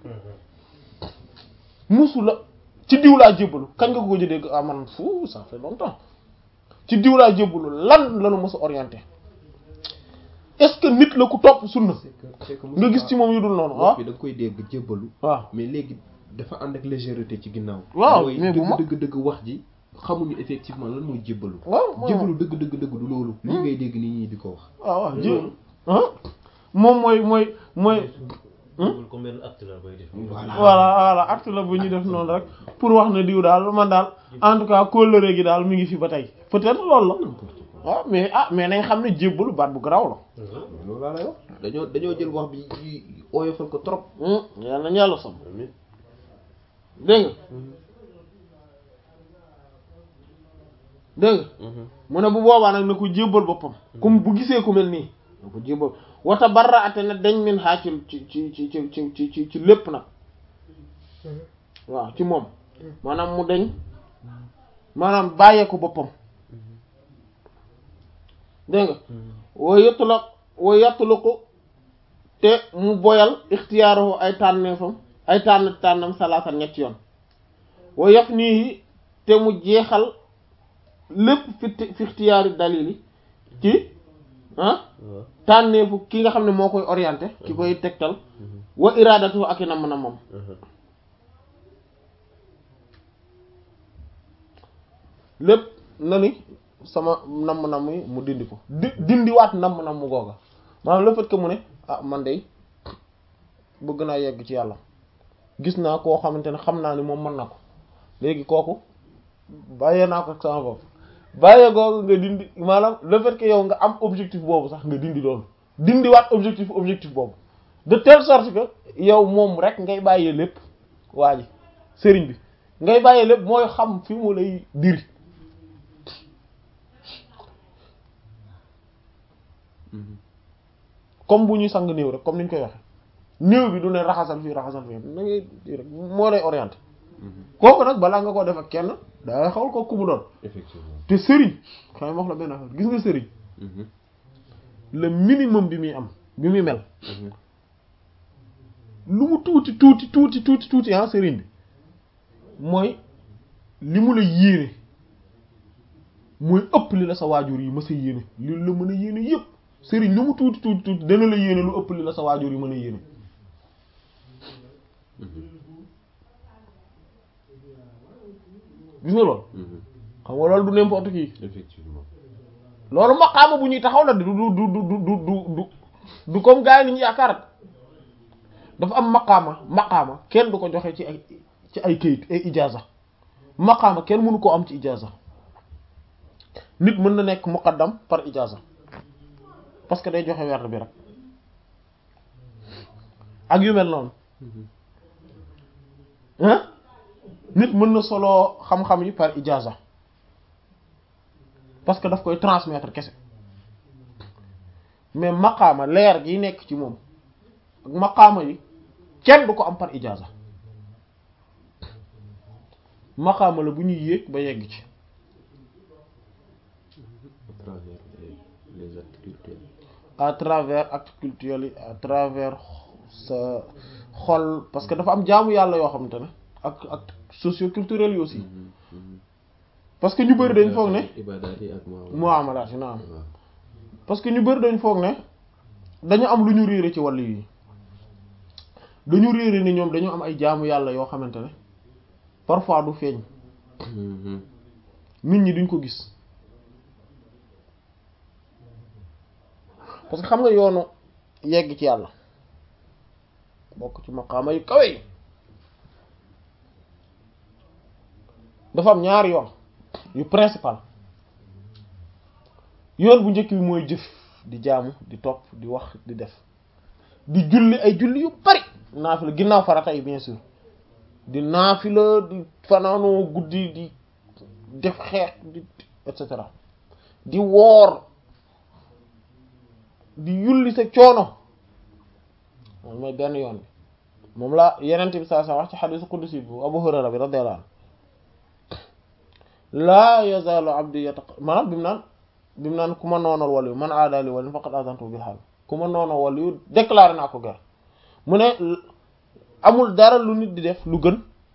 musu la ci diw laa jébbalu kañ nga ko gëj a dégg ah man fu ça fait longtemps ci diw laa jébbalu lan lanu mos a orienté est-ce que nit la ku topp sunna nga gis ci moom yu dul noonu ah bi da nga koy dégg jébbalu waaw mais léegi dafa ànd ak légèreté ci ginnaaw waaw mooy mais bu ma dëgg dëgg dëgg wax ji xamuñu effectivement lan mooy jébbalu waaw jébbalu dëgg dëgg dëgg du loolu lii ngay dégg nit ñi di ko wax waaw waaw jé ah moom mooy mooy mooy comme benn acte la bay def. voilà voilà acte la bu ñu def noonu rek pour wax ne diw daal man daal en tout cas kóllëre gi daal mi ngi fi ba tey peut-être loolu la waaw mais ah mais nañ xam ne jébbalu baat bu garaaw la loolu laa lay wax dañoo dañoo jël wax bi yi oyofal ko trop yàlla nañu yàlla sam dégg nga dégg nga mu ne bu boobaa nag na ko jébbal boppam comme bu gisee ku mel nii na ko jébbal wata barra ate na dañ min xaa ci ci ci ci ci ci ci ci lépp nag waaw ci moom maanaam mu dañ maanaam bàyyee ko boppam dégg nga woo yettula woo yettula ko te mu boyal ixtiyaaruhu ay tànneefam ay tànn tànnam salaasa ñetti yoon woo yaf nii te mu jeexal lépp fi fi ixtiyaari dalili ci ah tànneefu ki nga xam ne moo koy orienté ki koy tegtal wa iradatu ak i namm na moom lépp na ni sama namm-namm yi mu dindi ko di dindiwaat namm-namm googa maanaam le fait que mu ne ah man de bëgg naa yegg ci yàlla gis naa koo xamante ne xam naa ni moom mën na ko léegi kooku bàyyee naa ko sama bopp bàyyee googu nga dindi maanaam le fait que yow nga am objectif boobu sax nga dindi loolu dindiwaat objectif objectif boobu de telle sorte que yow moom rek ngay bàyyee lépp waa ji sëriñ bi ngay bàyyee lépp mooy xam fi mu lay diri comme bu ñuy sang néew rek comme ni ñu koy waxe néew bi du ne raxasal fii raxasal fii da ngay di rek moo lay orienté kooku nag balaa nga ko def ak kenn daa xawal ko ku mu doon effectivement te sëriñ xam wax la benn affaire gis nga sëriñ le minimum bi muy am bi muy mel lu mu tuuti tuuti tuuti tuuti tuuti ah sëriñ bi mooy li mu la yéene mooy ëpp li la sa waajur yi mës a yéene li la mën a yéene yépp sëriñ lu mu tuuti tuuti tuuti dana la yéene lu ëpp li la sa waajur yi mën a yéene gis nga loolu xam nga loolu du n'importe qui effectivement loolu maqaama bu ñuy taxaw la du du du du du du du du comme gars yi ni ñu yaakaar dafa am maqaama maqaama kenn du ko joxe ci ay ci ay kayit ay ijaza maqaama kenn mënu koo am ci ijaza nit mën na nekk muqaddam par ijaza parce que day joxe werd bi rek ak yu mel noonu hein nit mën na solo xam-xam yi par ijaza parce que daf koy transmettre kese mais maqaama leer gi nekk ci moom ak maqaama yi kenn du ko am par ijaza maqaama la bu ñuy yéeg ba yegg ci à travers les, les actes culturels. à travers actes culturels yi à travers sa xol parce que dafa am jaamu yàlla yoo xamante ne ak ak socio-culturel yi aussi parce que ñu bëri dañ foog ne ibadaat yi ak muamalaat. muamalaat yi naam waaw. parce que ñu bëri dañ foog ne dañu am lu ñu réere ci wàllu yi dañu réere ni ñoom dañu am ay jaamu yàlla yoo xamante ne parfois du feeñ Mhm. nit ñi duñ ko gis parce que xam nga yoonu yegg ci yàlla bokk ci maqaama yu kawe yi dafa am ñaari yoon yu principal yoon bu njëkk bi mooy jëf di jaamu di topp di wax di def di julli ay julli yu bari naafila ginnaaw farata yi bien sûr di naafila di fanaanoo guddi di def xeex di et cetera di woor di yulli sa coono moom mooy benn yoon bi moom la yenente bi saa sa wax ci xadisu qudsi bu Abu Hurayra bi radiyallahu anhu laa yazaalu abdi yataqa maanaam bi mu naan bi mu naan ku ma noonal waliyu man aadali waliyu faqad azantu bil harb ku ma noonal waliyu déclaré naa ko guerre mu ne amul dara lu nit di def lu gën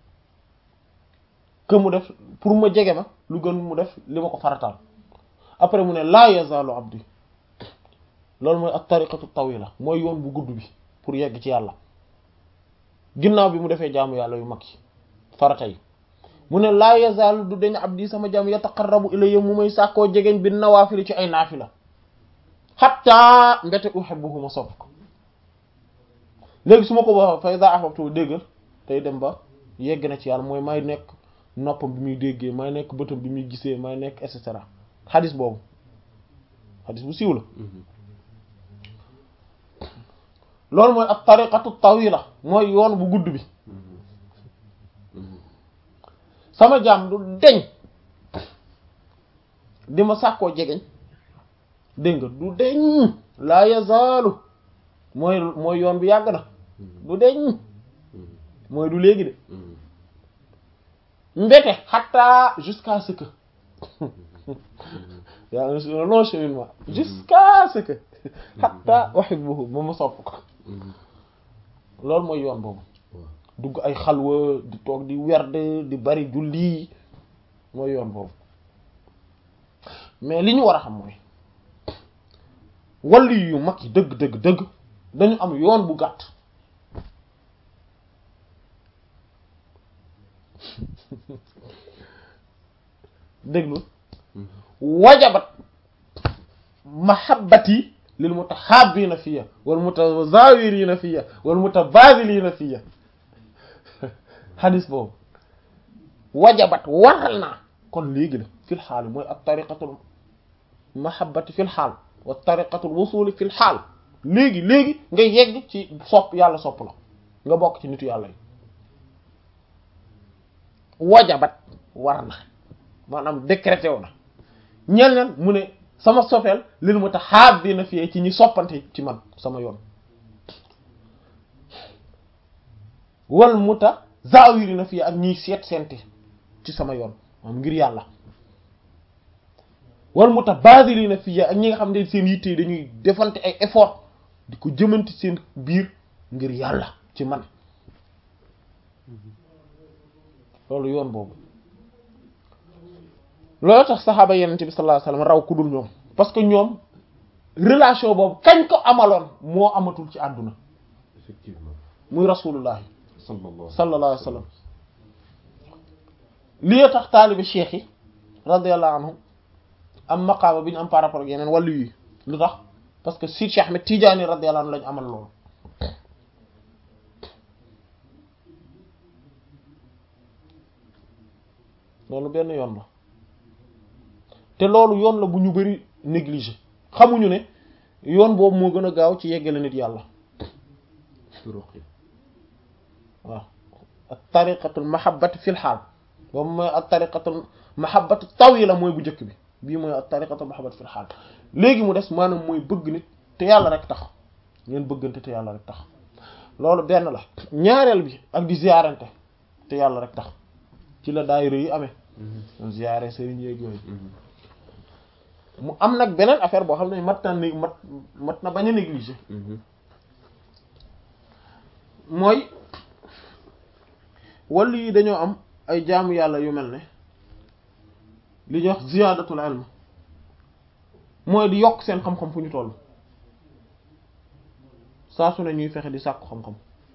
que mu def pour ma jege ma lu gën mu def li ma ko farataal après mu ne laa yazaalu abdi loolu mooy ak tariqatu tawila mooy yoon bu gudd bi pour yegg ci yàlla ginnaaw bi mu defee jaamu yàlla yu mag yi farata yi mu ne laa yazaalu du dañ abdi sama jaam yataqarrabu ilayya mu may sàkkoo jegeñ bi nawaafili ci ay naafila xatta mbete uhibbuhu ma sopp ko léegi su ma ko waxee fa iza ahbabtu déggal tey dem ba yegg na ci yàlla mooy may nekk noppam bi muy déggee may nekk bëtam bi muy gisee may nekk et cetera xadis boobu xadis bu siiw la Mhm. loolu mooy ak tariqatu tawila mooy yoon bu gudd bi Mhm. Mhm. sama jaam du deñ di ma sàkkoo jegeñ dégg nga du deñ laa yazaalu mooy mooy yoon bi yàgg na du deñ Mhm. mooy du léegi de Mhm. mbete xatta jusqu'à ce que y a un un long cheminement jusqu'à ce que xatta uhibbuhu ba ma sopp ko Mhm. loolu mooy yoon boobu waaw. dugg ay xalwa di toog di werd di bari julli mooy yoon boobu mais li ñu war a xam mooy wàllu yu mag yi dëgg dëgg dëgg dañu am yoon bu gàtt déglu Mhm. wajabat mahabbati lil mutahabbina fiya wal mutazawirina fiya wal mutabadilina fiya hadis boobu wajabat waral naa kon léegi la fil xaal mooy ak tariqatul mahabbati fil xaal wa tariqatul wusuli fil xaal léegi léegi nga yegg ci sopp yàlla sopp la nga bokk ci nitu yàlla yi wajabat war na maanaam décrété wu na ñeel neen mu ne sama sofeel lil mutahabbina fiye ci ñi soppante ci man sama yoon wal mutazawirina fiye ak ñiy seet seente ci sama yoon moom ngir yàlla wal mutabadilina fiye ak ñi nga xam ne seen yitte yi dañuy defante ay effort di ko jëmanti seen biir ngir yàlla ci man loolu yoon boobu loolu tax saxaaba yenente bi sallallahu alayhi wasallam raw ku dul ñoom parce que ñoom relation boobu kañ ko amaloon moo amatul ci àdduna effectivement muy rasulullah sallallahu sallallahu alayhi wasallam lii tax taalibi cheikh yi radiyallahu anhum am maqaama bi ñu am par rapport ak yeneen wàllu yi lu tax parce que si Cheikh Ahmed Tidiane radiyallahu anhu lañu amal loolu loolu benn yoon la te loolu yoon la bu ñu bari négligé xamuñu ne yoon boobu moo gën a gaaw ci yeggale nit yàlla turuq yi waaw ak tariqatul mahabbati fil xaal boobu mooy ak tariqatul mahabbati tawila mooy bu njëkk bi bii mooy ak tariqatul mahabbati fil xaal léegi mu des maanaam mooy bëgg nit te yàlla rek tax ngeen bëggante te yàlla rek tax loolu benn la ñaareel bi ak di ziyaarante te yàlla rek tax ci la daayira yi amee ziyaare sëriñ yeeg yooyu mu am nag beneen affaire boo xam ne mat na ni mat mat na bañ a négliger mooy wàllu yi dañoo am ay jaamu yàlla yu mel ne li ñuy wax ziyaadatul ilm mooy di yokk seen xam-xam fu ñu toll saa su ne ñuy fexe di sàkku xam-xam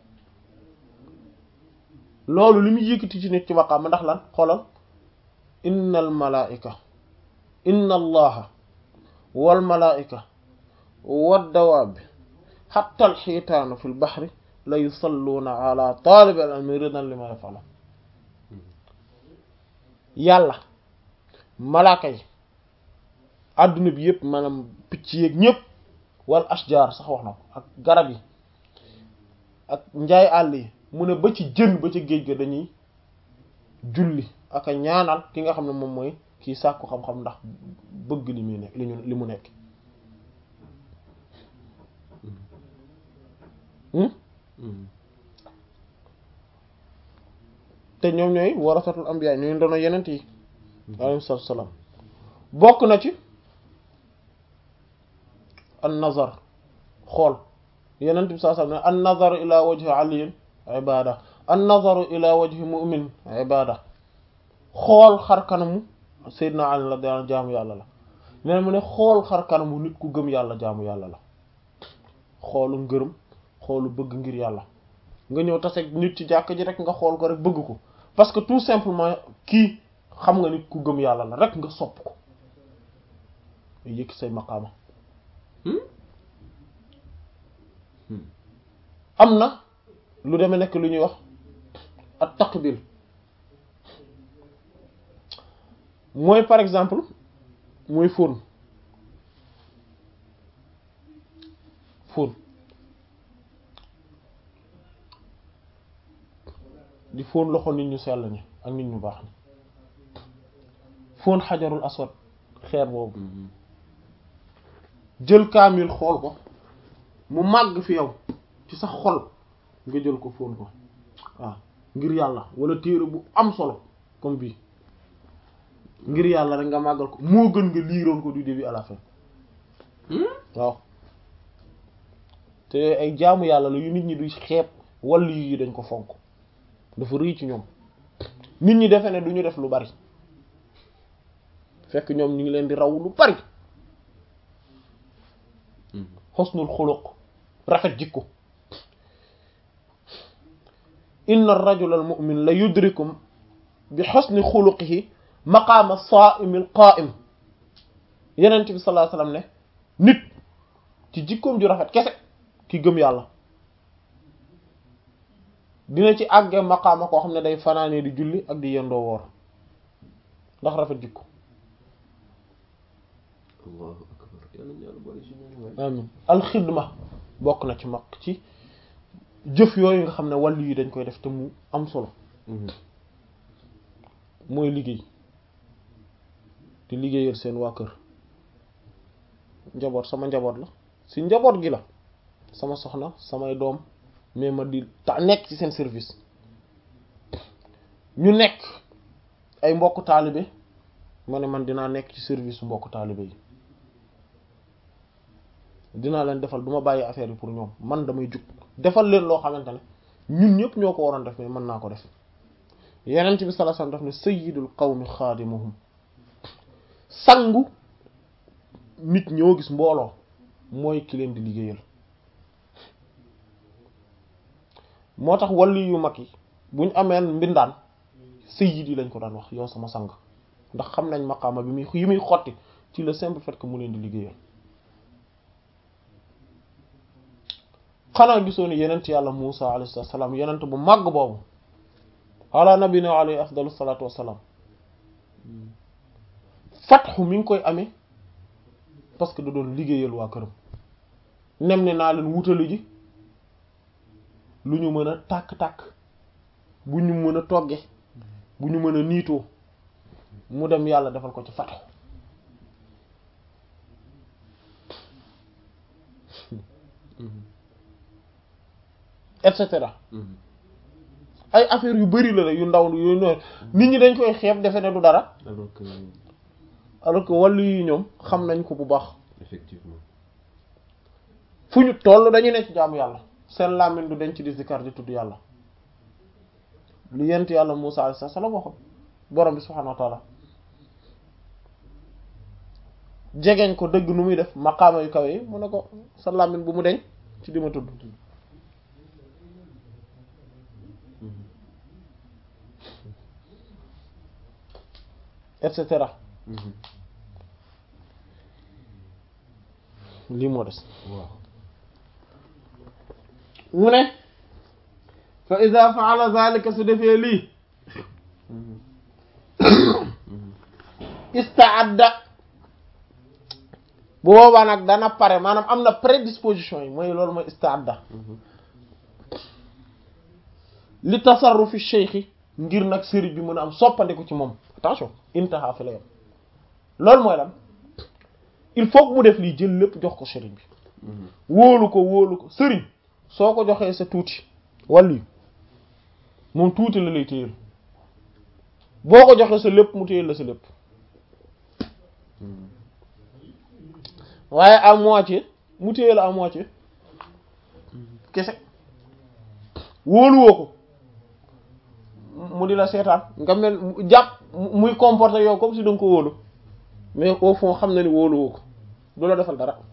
loolu li muy yëkkati ci nit ci maqaama ndax lan xoolal innal malaa'ika inna allaha wal malaa'ika wad dawaab hatta al xiitaanu fil bahri la yusalluuna ala taalibi al ilmi ridan li ma yafala yàlla malaaka yi adduna bi yëpp maanaam picc yeeg ñëpp wal ashjar sax wax na ko ak garab yi ak njaay àll yi mu ne ba ci jën ba ci géej ga dañuy julli ak a ñaanal ki nga xam ne moom mooy kii sàkku xam-xam ndax bëgg li muy nekk li ñu li mu nekk te ñoom ñooy warasatul anbiya ñooy ndono yenent yi alayhi salaatu salaam bokk na ci an nazar xool yenent bi saa sallam ne an nazaru ila wajhi aliyin ibada an nazaru ila wajhi mu'min ibada xool xar kanamu Seydina Ali la daan jaamu yàlla la nee mu ne xool xar kanamu nit ku gëm yàlla jaamu yàlla la xoolu ngërëm xoolu bëgg ngir yàlla nga ñëw tase nit ci jàkk ji rek nga xool ko rek bëgg ko parce que tout simplement kii xam nga nit ku gëm yàlla la rek nga sopp ko yëkki say maqaama am na lu demee nekk lu ñuy wax at taqbil mooy par exemple mooy fóon fóon di fóon loxo nit ñu sell ñi ak nit ñu baax ñi fóon xajarul aswad xeer boobu jël kaamil xool ko mu màgg fi yow ci sa xol nga jël ko fóon ko waaw ngir yàlla wala téere bu am solo comme bii ngir yàlla rek nga màggal ko moo gën nga liiroon ko du début à la fin waaw te ay jaamu yàlla la yu nit ñi du xeeb wàllu yi dañ ko fonk dafa rëy ci ñoom nit ñi defe ne du ñu def lu bari fekk ñoom ñu ngi leen di raw lu bari xosnul xuluq rafet jikko inna ar-rajula al-mu'min la yudrikum bi xosni xuluqihi maqaama as-saa'imi al-qaa'im yenent bi sallallahu alayhi wasallam ne nit ci jikkoom ju rafet kese ki gëm yàlla dina ci àggee maqaama koo xam ne day fanaanee di julli ak di yendoo woor ndax rafet jikko allahu akbar yàlla ñu yàlla boole ci ñooñu waay amin alxidma bokk na ci mag ci jëf yooyu nga xam ne wàllu yi dañ koy def te mu am solo mooy liggéey di liggéeyal seen waa kër njaboot sama njaboot la si njaboot gi la sama soxna samay doom mais ma di ta nekk ci seen service ñu nekk ay mbokk taalibe ma ne man dinaa nekk ci service su mbokk taalibe yi dinaa leen defal du ma bàyyi affaire yi pour ñoom man damay jug defal leen loo xamante ne ñun ñëpp ñoo ko waroon def mais mën naa ko def yenent bi sallallahu alayhi wasallam daf ne sayyidul qawmi xaadimuhum sangu nit ñoo gis mbooloo mooy ki leen di liggéeyal moo tax wàllu yu mag yi buñ ameen mbindaan sayyid yi lañ ko daan wax yow sama sang ndax xam nañ maqaama bi muy yi muy xotti ci le simple fait que mu leen di liggéeyal xanaa gisoo ni yenent yàlla Muusa alayhi salaam yenent bu màgg boobu ala nabina alayhi afdalu salaatu wassalaam fatxu mi ngi koy amee parce que da doon liggéeyal waa këram nem ne naa leen wutali ji lu ñu mën a tàkk-tàkk bu ñu mën a togge bu ñu mën a niitoo mu dem yàlla defal ko ci fatxu et cetera ay affaire yu bari la la yu ndaw yu noonu nit ñi dañ koy xeeb defe ne du dara alors que alors que wàllu yi ñoom xam nañ ko bu baax effectivement fu ñu toll dañu ne ci jaamu yàlla seen làmmiñ du dañ ci di zikar di tudd yàlla lu yent yàlla Musaa alayhi salaam waxoon borom bi subhaanahu wa taala jegeñ ko dëgg nu muy def maqaama yu kawe yi mu ne ko sa làmmiñ bu mu deñ ci di ma tudd et cetera lii moo des waaw mu ne fa ida faala zalika su defee lii istaadda bu boobaa nag dana pare maanaam am na prédisposition yi mooy loolu mooy istaadda li tasarrufi cheikhi ngir nag sëriñ bi mën a am soppandiku ci moom attention intaha fi la yam loolu mooy lan il faut que mu def lii jël lépp jox ko sëriñ bi wóolu ko wóolu ko sëriñ soo ko joxee sa tuuti wàllu yi moom tuuti la lay téyel boo ko joxee sa lépp mu téyel la sa lépp waaye à moitié mu téyel la à moitié kese wóoluwoo ko mu di la seetaan nga mel jàpp muy comporter yow comme si da nga ko wóolu mais au fond xam na ni wóoluwoo ko du la defal dara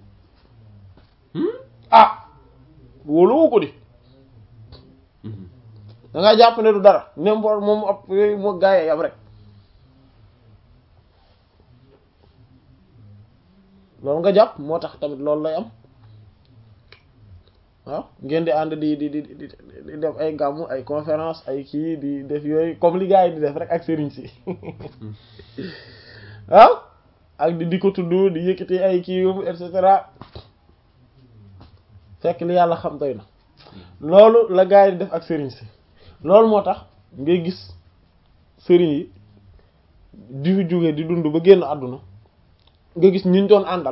ah wóoluwoo ko di da nga jàpp ne du dara n'importe moom ab yooyu moo gaayee yam rek loolu nga jàpp moo tax tamit loolu lay am waaw ngeen di ànd di di di di def ay gàmmu ay conférence ay kii di def yooyu comme li gars yi di def rek ak sëriñ si waaw ak di di ko tudd di yëkkati ay kii yóbbu et cetera fekk li yàlla xam doy na loolu la gars yi di def ak sëriñ si loolu moo tax ngay gis sëriñ yi di fi jóge di dund ba génn àdduna nga gis ñi ñu doon àndal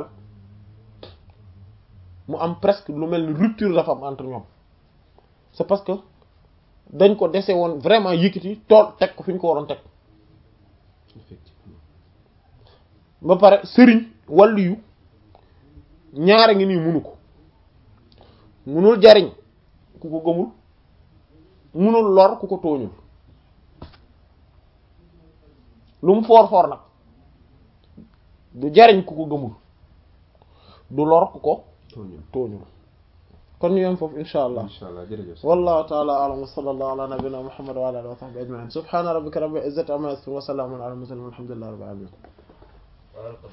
mu am presque lu mel ni rupture dafa am entre ñoom c'est parce que dañ ko dese woon vraiment yëkkati tool teg ko fi ñu ko waroon teg effectivement ba pare sëriñ wàllu yu ñaara ngi nii munu ko munul jariñ ku ko gëmul munul lor ku ko tooñul lu mu foor foor nag du jariñ ku ko gëmul du lor ku ko tooñul tooñul kon ñu yem foofu insha allah incha allah jërëjëf wallahu ta'ala a'lam wa sallallahu ala nabiyyina muhammad wa ala alihi wa sahbihi ajma'in subhana rabbika rabbil izzati amma yasifun wa salamun ala al mursalin walhamdulillahi rabbil alamin